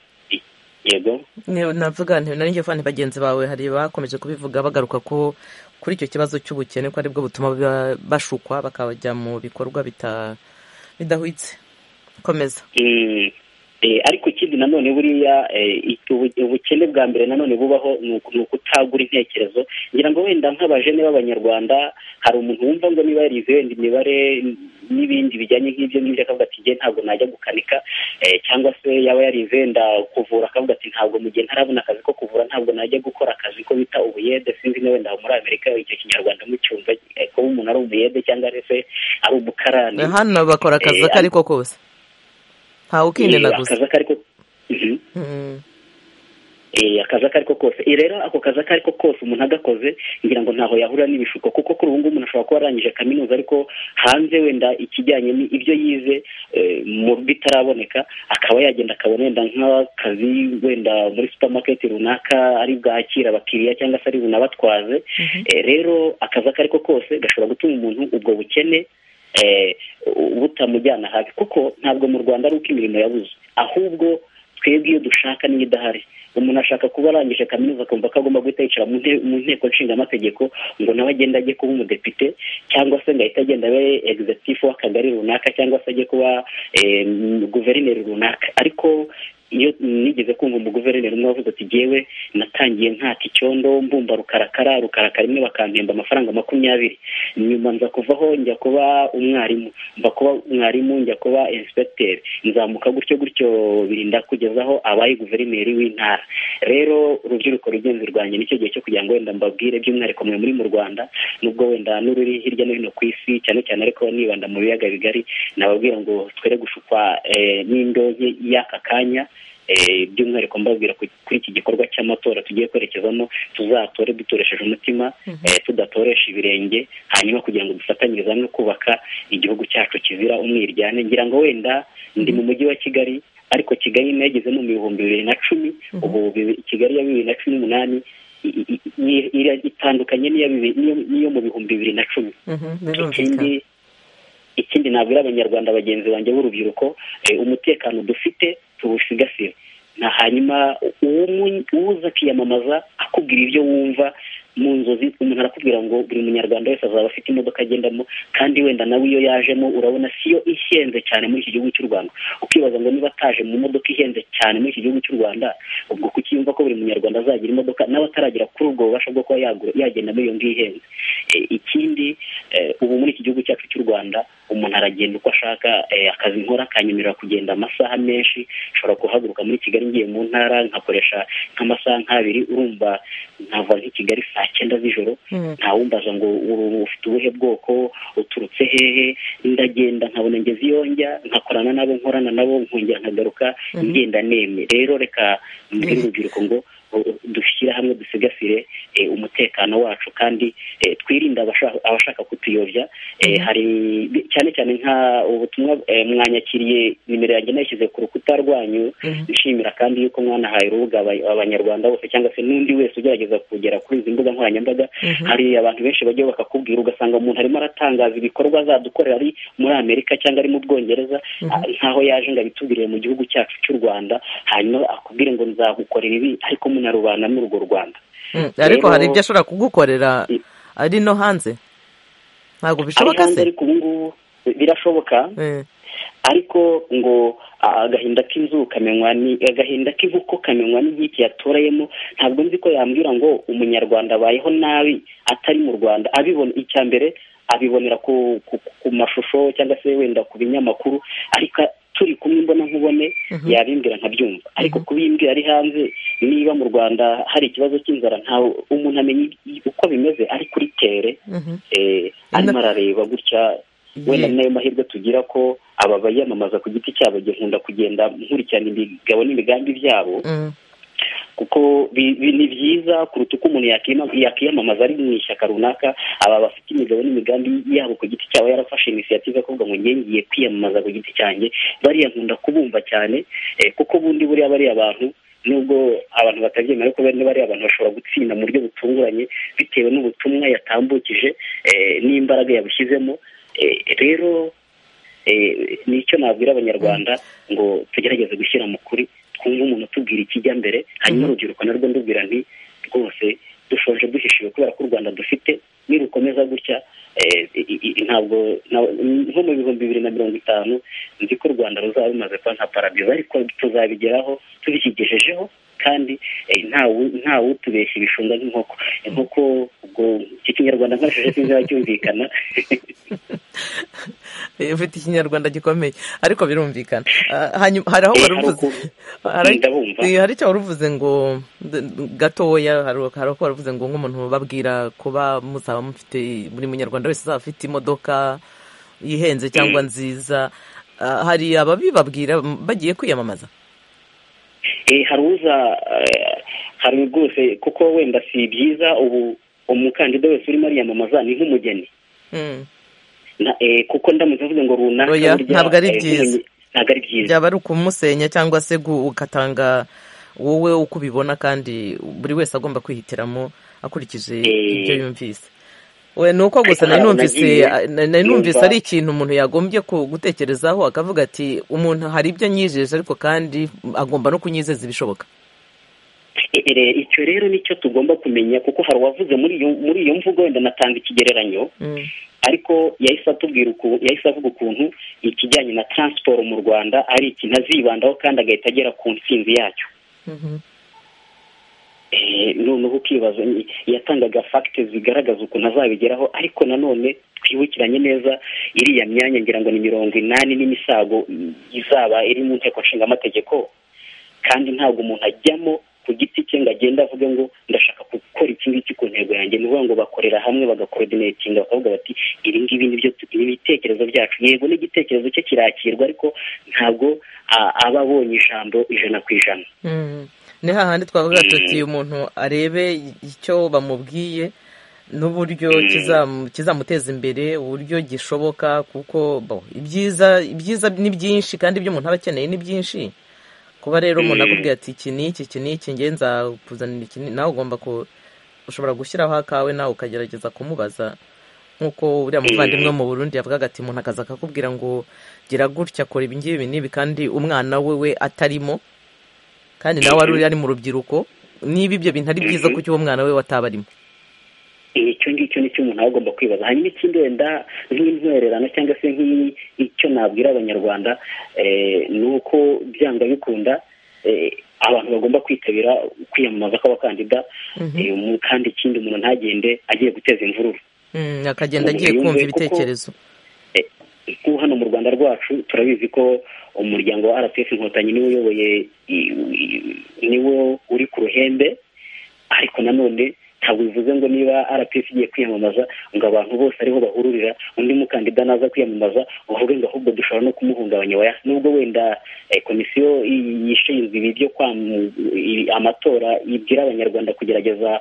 yego navuga ntibanange fani bagenzi bawe hari bakomeje kubivuga bagaruka ko kuri icyo kibazo cy'ubukene ko aribwo butuma bashukwa bakajya mu bikorwa bidahwitse komeza ariko ikindi nanone buriya ubukene bwa mbere nanone bubaho ni ukutagura intekerezo ngira ngo wenda nk'abajene b'abanyarwanda hari umuntu wumva ngo niba yarize wenda imibare n'ibindi bijyanye nk'ibyo ngibyo akavuga ati ngiye ntabwo najya gukanika cyangwa se yaba yarize wenda kuvura akavuga ati ntabwo mu gihe ntarabona akazi ko kuvura ntabwo najya gukora akazi ko bita ubuyede sinzi na wenda muri amerika icyo kinyarwanda mucyumva kuba umuntu ari umuyede cyangwa se ari umukarani hano bakora akazi ako ari ko kose ntawe ukindena gusa akazi ako ari ko akazi ako ari ko kose rero ako kazi ako ari ko kose umuntu agakoze ngira ngo ntaho yahurira n'ibishuko kuko kuri ubu ngubu umuntu ashobora kuba arangije kaminuza ariko hanze wenda ikijyanye n'ibyo yize mu bitaraboneka akaba yagenda akabona wenda nk'akazi wenda muri supermarket runaka ari bwakira abakiriya cyangwa se ari bunabatwaze rero akazi ako ari ko kose gashobora gutuma umuntu ubwo bukene butamujyana habi kuko ntabwo mu rwanda ari uko imirimo yabuze ahubwo twebwe iyo dushaka niyo idahari umuntu ashaka kuba arangije kaminuza akumva ko agomba guhita yicara mu nteko nshingamategeko ngo nawe agende ajye kuba umudepite cyangwa se ngo ahite agenda abe egizatifu w'akagari runaka cyangwa se ajye kuba guverineri runaka ariko iyo nigeze kumva umuguverineri umwe wavuze ati ngewe natangiye ntati icyondo mbumba rukarakara rukarakara imwe bakampemba amafaranga makumyabiri nyuma nza kuvaho njya kuba umwarimu mba kuba umwarimu njya kuba insipegiteri nzamuka gutyo gutyo birinda kugezaho abaye guverineri w'intara rero urubyiruko rugenzi rwanjye nicyo gihe cyo kugira ngo wenda mbabwire by'umwihariko mwe muri mu rwanda nubwo wenda n'ururi hirya no hino ku isi cyane cyane ariko nibanda mu biyaga bigari nababwira ngo twere gushukwa n'indonke y'aka kanya by'umwihariko mbabwira kuri iki gikorwa cy'amatora tugiye kwerekezamo tuzatore dutoresheje umutima tudatoresha ibirenge hanyuma kugira ngo dufatanyirize hamwe kubaka igihugu cyacu kizira umwiryane ngira ngo wenda ndi mu mujyi wa kigali ariko kigali nageze mu bihumbi bibiri na cumi ubu kigali ya bibiri na cumi n'umunani itandukanye n'iyo mu bihumbi bibiri na cumi ikindi ikindi nabwira abanyarwanda bagenzi banjye b'urubyiruko umutekano dufite tuwusigasire na hanyuma uwuza akiyamamaza akubwira ibyo wumva mu nzozi umuntu arakubwira ngo buri munyarwanda wese azaba afite imodoka agendamo kandi wenda nawe iyo yajemo urabona siyo ihenze cyane muri iki gihugu cy'u rwanda ukibaza ngo niba ataje mu modoka ihenze cyane muri iki gihugu cy'u rwanda ubwo kukiyumva ko buri munyarwanda azagira imodoka nawe ataragera kuri ubwo bubasha bwo kuba yagenda muri iyo ngiyo ihenze ikindi ubu muri iki gihugu cyacu cy'u rwanda umuntu aragenda uko ashaka akazi nkora akanyemerera kugenda amasaha menshi nshobora guhaguruka muri kigali ngiye mu ntara nkakoresha nk'amasaha nk'abiri urumva nkava nk'i kigali saa cyenda z'ijoro ntawumbaza ngo ufite ubuhe bwoko uturutse hehe ndagenda nkabona ngeze iyo njya nkakorana nabo nkorana nabo nkongera nkagaruka ngenda nemye rero reka mbwire urubyiruko ngo dushyire hamwe dusigasire umutekano wacu kandi twirinda abashaka kutuyobya hari cyane cyane nka ubutumwa mwanyakiriye nimero yanjye nayishyize ku rukuta rwanyu nshimira kandi yuko mwanahaye urubuga abanyarwanda bose cyangwa se n'undi wese ugerageza kugera kuri izi mbuga nkoranyambaga hari abantu benshi bagiye bakakubwira ugasanga umuntu arimo aratangaza ibikorwa azadukorera ari muri amerika cyangwa ari mu bwongereza nkaho yaje ngo abitubwirire mu gihugu cyacu cy'u rwanda hanyuma akubwire ngo nzagukorera ibi ariko munarubana muri urwo rwanda ariko hari ibyo ashobora kugukorera ari no hanze ntabwo bishoboka se ariko ubu ngubu birashoboka ariko ngo agahinda k'inzu kamenywa ni agahinda k'inkoko kamenywa n'inkiki yatorayemo ntabwo nzi ko yambwira ngo umunyarwanda abayeho nabi atari mu rwanda abibona icya mbere abibonera ku mashusho cyangwa se wenda ku binyamakuru ariko turi kumwe imbona nkubone yabimbwira nkabyumva ariko kubimbwira ari hanze niba mu rwanda hari ikibazo cy'inzara ntawe umuntu amenya uko bimeze ari kuri tere arimo arareba gutya wenda nayo mahirwe tugira ko aba bayamamaza ku giti cyabo nkunda kugenda nkurikirana imigabo n'imigambi byabo kuko ni byiza kuruta uko umuntu yakiyamamaza ari mu ishyaka runaka aba bafite imigabo n'imigambi yabo ku giti cyabo yarafashe inisiyative avuga ngo ngiye ngiye kwiyamamaza ku giti cyanjye bariya nkunda kubumva cyane kuko bundi buriya bariya bantu nubwo abantu batabyemera ariko bene bariya abantu bashobora gutsinda mu buryo butunguranye bitewe n'ubutumwa yatambukije n'imbaraga yabushyizemo rero nicyo nabwira abanyarwanda ngo tugerageze gushyira mu kuri twumva umuntu utubwira ikijya mbere hanyuma urubyiruko narwo ndubwira nti rwose dushoje duhishiwe kubera ko u rwanda dufite nirukomeza gutya ntabwo nko mu bihumbi bibiri na mirongo itanu nzi ko u rwanda ruzaba rumaze kuba nka paradizo ariko tuzabigeraho tubishyigejejeho kandi nta wutubeshya ibishunga nk'inkoko inkoko ubwo iki kinyarwanda nkoresheje sinzira cyumvikana ufite ikinyarwanda gikomeye ariko birumvikana hari aho waruvuze hari icyo waruvuze ngo gatoya hari aho waruvuze ngo nk'umuntu babwira kuba muzaba mufite buri munyarwanda wese uzaba afite imodoka yihenze cyangwa nziza hari ababibabwira bagiye kwiyamamaza hari uza hari rwose kuko wenda si byiza ubu umukandida wese urimo ariyamamaza ni nk'umugeni kuko ndamutse mvuze ngo runaka ntabwo ari byiza ntabwo ari byiza byaba ari ukumusenya cyangwa se ugatanga wowe uko ubibona kandi buri wese agomba kwihitiramo akurikije ibyo yumvise we ni uko gusa nari numvise ari ikintu umuntu yagombye gutekerezaho akavuga ati umuntu hari ibyo anyijeje ariko kandi agomba no kunyizeza ibishoboka icyo rero nicyo tugomba kumenya kuko hari uwavuze muri iyo mvugo wenda natanga ikigereranyo ariko yahise atubwira yahise avuga ukuntu ikijyanye na taransiporo mu rwanda ari ikintu azibandaho kandi agahita agera ku nsinzi yacyo noneho ukibaza yatangaga fagite zigaragaza ukuntu azabigeraho ariko nanone twibukiranye neza iriya myanya ngira ngo ni mirongo inani n'imisago izaba iri mu nteko nshingamategeko kandi ntabwo umuntu ajyamo ku giti cye ngo agende avuge ngo ndashaka gukora iki ngiki ku ntego yanjye ni ukuvuga ngo bakorera hamwe bagakorodinatinga bakavuga bati ibi ngibi ni ibitekerezo byacu yego n'igitekerezo cye kirakirwa ariko ntabwo aba abonye ijambo ijana ku ijana ni hahandi twavuga tuti umuntu arebe icyo bamubwiye n'uburyo kizamuteza imbere uburyo gishoboka kuko ibyiza ni byinshi kandi ibyo umuntu aba akeneye ni byinshi kuba rero umuntu akubwira ati iki ni iki iki ni iki nge nzakuzanira iki nawe ugomba ushobora gushyiraho akawe nawe ukagerageza kumubaza nk'uko uriya muvandimwe mu burundi yavugaga ati umuntu akaza akakubwira ngo gira gutya akora ibi ngibi n'ibi kandi umwana we we atarimo kandi nawe wari uri ari mu rubyiruko niba ibyo bintu ari byiza kuko uwo mwana we wataba arimo icyo ngicyo nicyo umuntu aba agomba kwibaza hanyuma ikindi wenda nk'intwererano cyangwa se nk'icyo nabwira abanyarwanda ni uko byanga bikunda abantu bagomba kwitabira kwiyamamaza kw'abakandida kandi ikindi umuntu ntagende agiye guteza imvururu akagenda agiye kumva ibitekerezo kuko hano mu rwanda rwacu turabizi ko umuryango wa rpf inkotanyi niwo uyoboye niwo uri ku ruhembe ariko nanone ntabwo bivuze ngo niba rpf igiye kwiyamamaza ngo abantu bose ariho bahururira undi mukandida naza kwiyamamaza uvuge ngo ahubwo dushobora no kumuhungabanya waya nubwo wenda komisiyo yishinzwe ibi byo amatora ibwira abanyarwanda kugerageza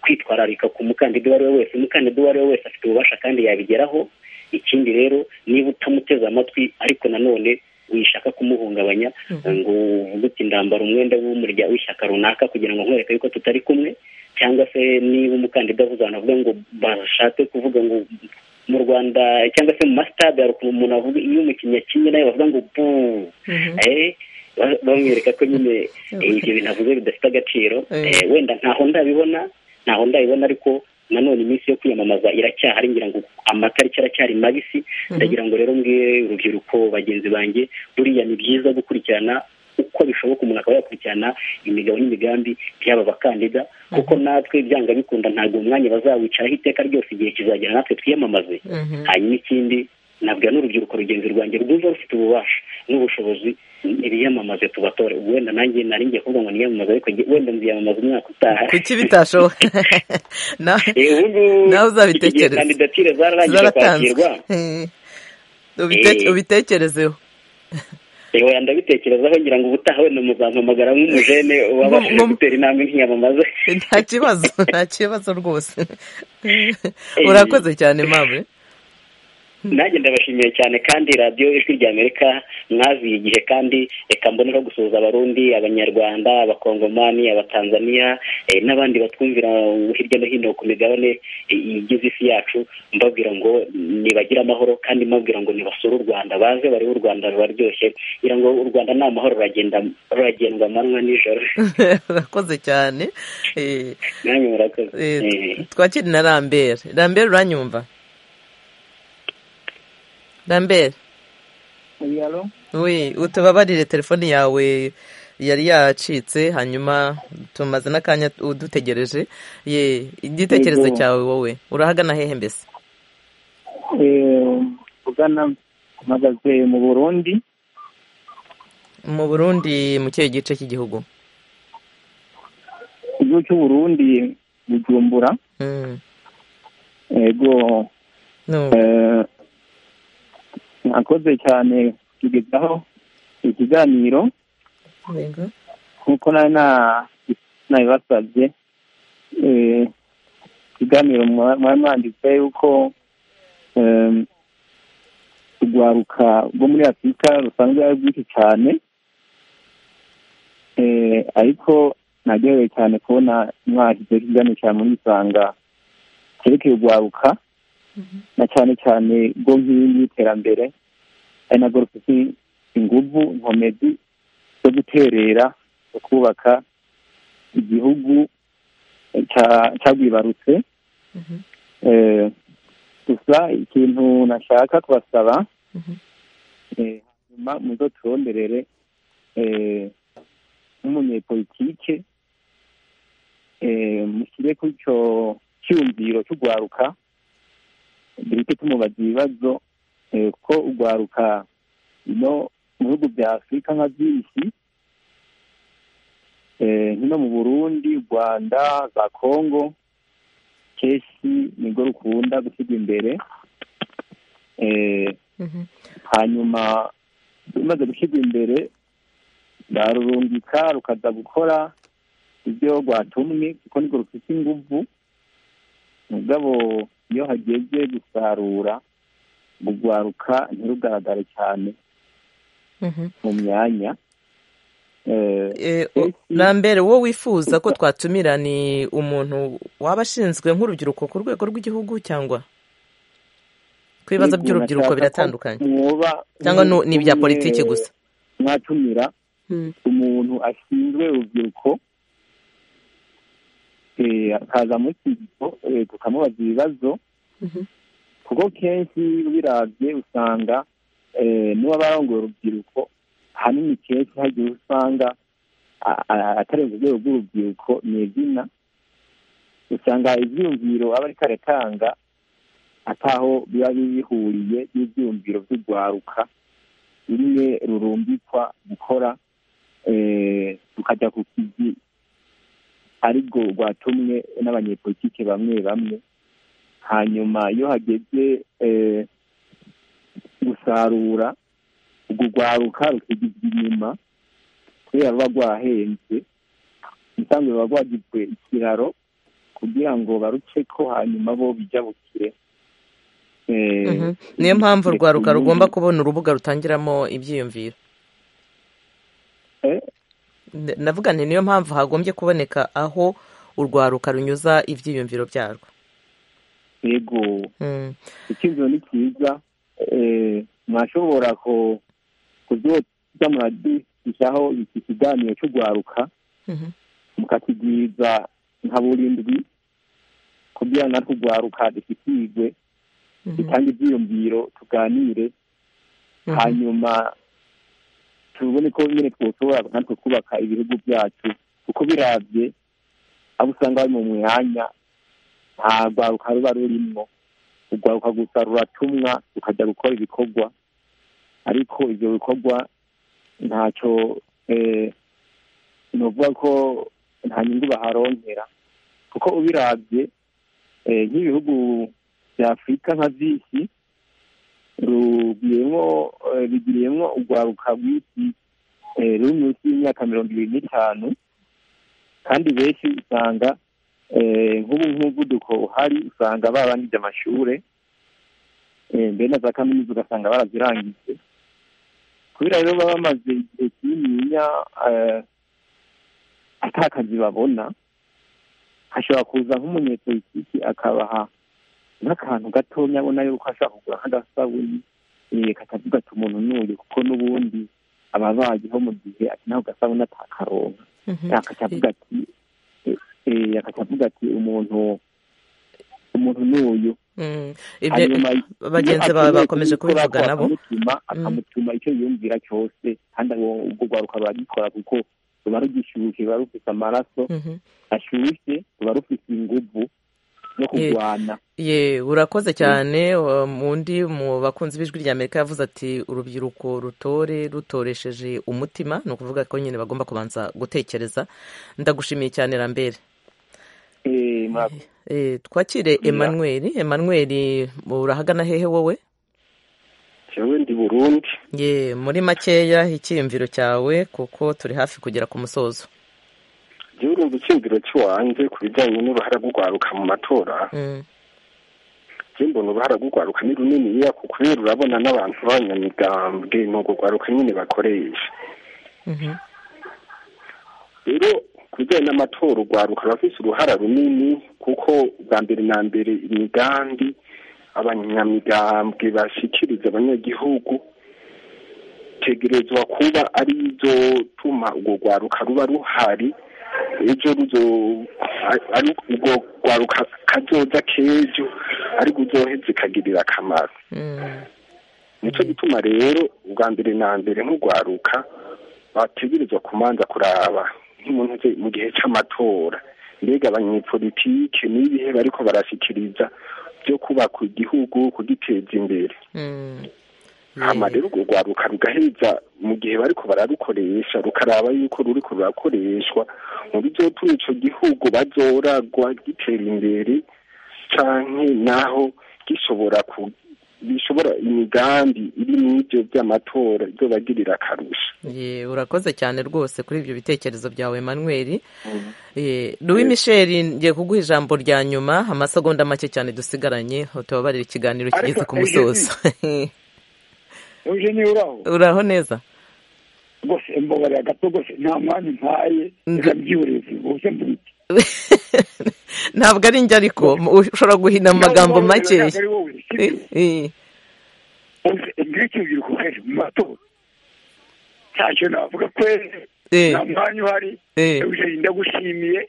kwitwararika ku mukandida uwo ari we wese umukandida uwo ari we wese afite ububasha kandi yabigeraho ikindi rero niba utamuteze amatwi ariko nanone wishaka kumuhungabanya ngo uvuge uti ndambara umwenda w'umurya w'ishyaka runaka kugira ngo nkwereke yuko tutari kumwe cyangwa se niba umukandida avuze ahantu avuga ngo bashatse kuvuga ngo mu rwanda cyangwa se mu masitade hari ukuntu umuntu avuga iyo umukinnyi akinnye nawe bavuga ngo bu bamwereka ko nyine ibyo bintu avuze bidafite agaciro wenda ntaho ndabibona ntaho ndabibona ariko nanone iminsi yo kwiyamamaza iracyahari ngira ngo amatariki aracyari mabisi ndagira ngo rero mbwire urubyiruko bagenzi banjye buriya ni byiza gukurikirana uko bishoboka umuntu akaba yakurikirana imigabo n'imigambi by'aba bakandida kuko natwe byanga bikunda ntabwo umwanya bazawicaraho iteka ryose igihe kizagera natwe twiyamamaze hanyuma ikindi nabwira n'urubyiruko rugenzi rwanjye rwumva rufite ububasha n'ubushobozi ibiyamamaze tubatore wenda nanjye nari ngiye kuvuga ngo niyamamaze ariko wenda nziyamamaza umwaka utaha kuki bitashoboka nawe uzabitekereza kandidatire zararangije kwakirwa ubitekerezeho yewe ndabitekerezaho ngira ngo ubutaha wenda muzampamagara nk'umujene wabashije gutera intambwe nkiyamamaze nta kibazo nta kibazo rwose urakoze cyane mawe nanjye ndabashimiye cyane kandi radiyo ijwi rya amerika mwaziye igihe kandi reka mbonera gusuhuza abarundi abanyarwanda abakongomani abatanzaniya n'abandi batwumvira hirya no hino ku migabane igize isi yacu mbabwira ngo nibagire amahoro kandi mbabwira ngo nibasure u rwanda baze barebe u rwanda rubaryoshye kugira ngo u rwanda ni amahoro ruragendwa amanywa nijoro urakoze cyane nanjye murakoze twakiri na rambere rambere uranyumva rambere we utubabarire telefone yawe yari yacitse hanyuma tumaze n'akanya udutegereje ye igitekerezo cyawe wowe urahagana hehe mbese ugana mpagaze mu burundi mu burundi mu kihe gice cy'igihugu igihugu cy'uburundi bujumbura yego mwakoze cyane kugezaho ikiganiro nk'uko nari nabibasabye ikiganiro mwari mwanditse yuko urwaruka rwo muri afurika rusanzwe ari rwinshi cyane ariko ntagerewe cyane kubona mwashyizeho ikiganiro cyane muri isanga cyerekeye urwaruka na cyane cyane ubwo nk'iyingiyi y'iterambere ari nabwo rufite ingufu nkomezi zo guterera zo kubaka igihugu cyagwibarutse gusa ikintu nashaka kubasaba hanyuma muzo turonderere nk'umunyepolitike mushyire kuri icyo cyiyumviro cy'urwaruka duhite tumubaza ibibazo kuko urwaruka ino mu bihugu bya afurika nka byinshi nk'ino mu burundi rwanda za kongo kenshi nibwo rukunda gushyirwa imbere hanyuma rumaze gushyirwa imbere rwarurungika rukaza gukora ibyo rwatumwe kuko nibwo rufite ingufu mugabo iyo hageze gusarura urwaruka ntirugaragare cyane mu myanya rambere wowe wifuza ko twatumira ni umuntu waba ashinzwe nk'urubyiruko ku rwego rw'igihugu cyangwa ku bibazo by'urubyiruko biratandukanye cyangwa ni ibya politiki gusa mwatumira umuntu ashinzwe urubyiruko akaza muri iki kigo tukamubaza ibibazo kuko kenshi ubirabye usanga n'uwaba yarongoye urubyiruko hanini kenshi hagiye usanga atarenze urwego rw'urubyiruko ni izina usanga ibyiyumviro aba ariko aratanga ataho biba bihuriye n'ibyiyumviro by'urwaruka rumwe rurumbikwa gukora tukajya ku kizi aribwo rwatumwe n'abanyepolitike bamwe bamwe hanyuma iyo hageze gusarura urwo rwaruka rukigizwa inyuma kubera ruba rwahenze ubusanzwe ruba rwagizwe ikiraro ku kugira ngo baruke ko hanyuma bo bijabukire niyo mpamvu urwaruka rugomba kubona urubuga rutangiramo ibyiyumviro navuga nti niyo mpamvu hagombye kuboneka aho urwaruka runyuza ibyiyumviro byarwo yego icyumviro ni cyiza mwashobora kubyotsa muradisaho iki kiganiro cy'urwaruka mukakigwiza nka burindwi kugira ngo natwe urwaruka dushyikirwe dutange ibyiyumviro tuganire hanyuma tubone ko nyine twoshobora natwe kubaka ibihugu byacu kuko birabye abo usanga bari mu mwanya nta rwaruka ruba rurimo urwaruka gusa ruratumwa rukajya gukora ibikorwa ariko ibyo bikorwa ntacyo ni ukuvuga ko nta nyungu baharongera kuko ubirabye nk'ibihugu bya afurika nka byinshi bigiriyemo urwaruka rw'isi ruri munsi y'imyaka mirongo irindwi n'itanu kandi benshi usanga nk'ubu nk'umuvuduko uhari usanga barangije amashuri mbere na za kaminuza ugasanga barazirangije kubera rero baba bamaze igihe kininiya atakazi babona hashobora kuza nk'umunyepolitiki akabaha n'akantu gatonya abona yuko ashobora kugura nk'agasabune katavuga ati umuntu n'uyu kuko n'ubundi aba abayeho mu gihe akeneye ako gasabune atakaronka akavuga ati akavuga ati umuntu umuntu n'uyu bagenzi bawe bakomeje kubivuga nabo akamutuma icyo yumvira cyose kandi ubwo rwaruka baragikora kuko ruba rugishyushye ruba rufite amaraso ashyushye ruba rufite ingufu zo kurwana ye urakoze cyane undi mu bakunzi b'ijwi rya amerika yavuze ati urubyiruko rutore rutoresheje umutima ni ukuvuga ko nyine bagomba kubanza gutekereza ndagushimiye cyane rambere twakire Emmanuel Emmanuel urahagana hehe wowe ndi burundi ye muri makeya icyiyumviro cyawe kuko turi hafi kugera ku musozo urumva icyumviro cy'iwanjye ku bijyanye n'uruhara rw'urwaruka mu matora mbona uruhara rw'urwaruka ni runiniya kuko rero urabona n'abantu b'abanyamigambwe ni urwo rwaruka nyine bakoresha rero ku bijyanye n'amatora urwaruka rurafite uruhara runini kuko bwa mbere na mbere imigambi abanyamigambwe bashyikiriza abanyagihugu tegerezwa kuba ari izo tuma urwo rwaruka ruba ruhari ejo ruzo ari ubwo rwaruka kazoza k'ejo ariko uzoheze kagirira akamaro nicyo gituma rero ubwa mbere na mbere nk'urwaruka bategerezwa kumanza kuraba nk'umuntu uze mu gihe cy'amatora mbega abanyepolitike n'ibihe bariko barashyikiriza byo kubaka igihugu kugiteza imbere hama rero urwo rwaruka rugaheza mu gihe bariko bararukoresha rukaraba yuko ruriko rurakoreshwa mu bizotuma ico gihugu bazoragwa gitera imbere canke naho gishobora bishobora imigambi iri mw'ivyo by'amatora izobagirira akarusha urakoze cyane rwose kuri ibyo bitekerezo byawe manuel louis michel ngiye kuguha ijambo rya nyuma amasegonda make cyane dusigaranye tubabarira ikiganiro kigeze ku musozo uje niwe uraho uraho neza rwose mbabariye gato rwose nta mwanya umpaye reka mbyihoreze uze mbwite ntabwo ari njye ariko ushobora guhina mu magambo makeya mbere cy'urubyiruko kenshi mu matora ntacyo navuga kwezi nta mwanya uhari uje ndagushimiye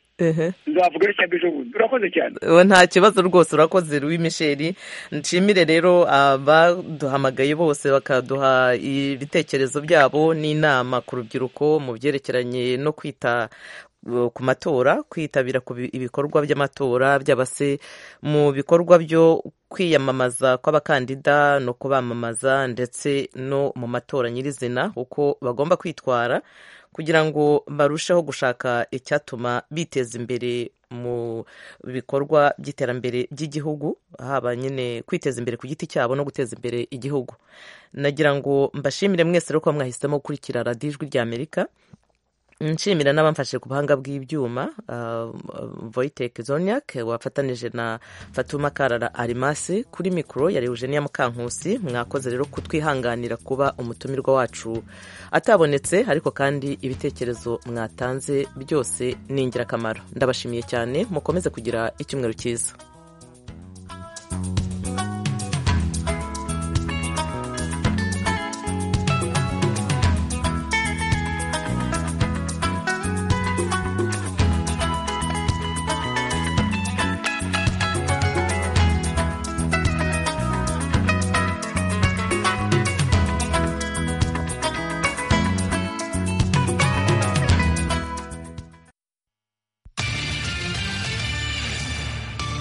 nzavuga icyo ejo bundi urakoze cyane nta kibazo rwose urakoze Louis misheri nshimire rero abaduhamagaye bose bakaduha ibitekerezo byabo n'inama ku rubyiruko mu byerekeranye no kwita ku matora kwitabira ibikorwa by'amatora byaba se mu bikorwa byo kwiyamamaza kw'abakandida no kubamamaza ndetse no mu matora nyirizina uko bagomba kwitwara kugira ngo barusheho gushaka icyatuma biteza imbere mu bikorwa by'iterambere ry'igihugu haba nyine kwiteza imbere ku giti cyabo no guteza imbere igihugu nagira ngo mbashimire mwese rero kuba mwahisemo gukurikira radiyo ijwi ry'amerika nshimira n'abamfashe ku buhanga bw'ibyuma voyiteke zoniak wafatanije na fatuma karara arimasi kuri mikoro yari eugenia mukankusi mwakoze rero kutwihanganira kuba umutumirwa wacu atabonetse ariko kandi ibitekerezo mwatanze byose ni ingirakamaro ndabashimiye cyane mukomeze kugira icyumweru cyiza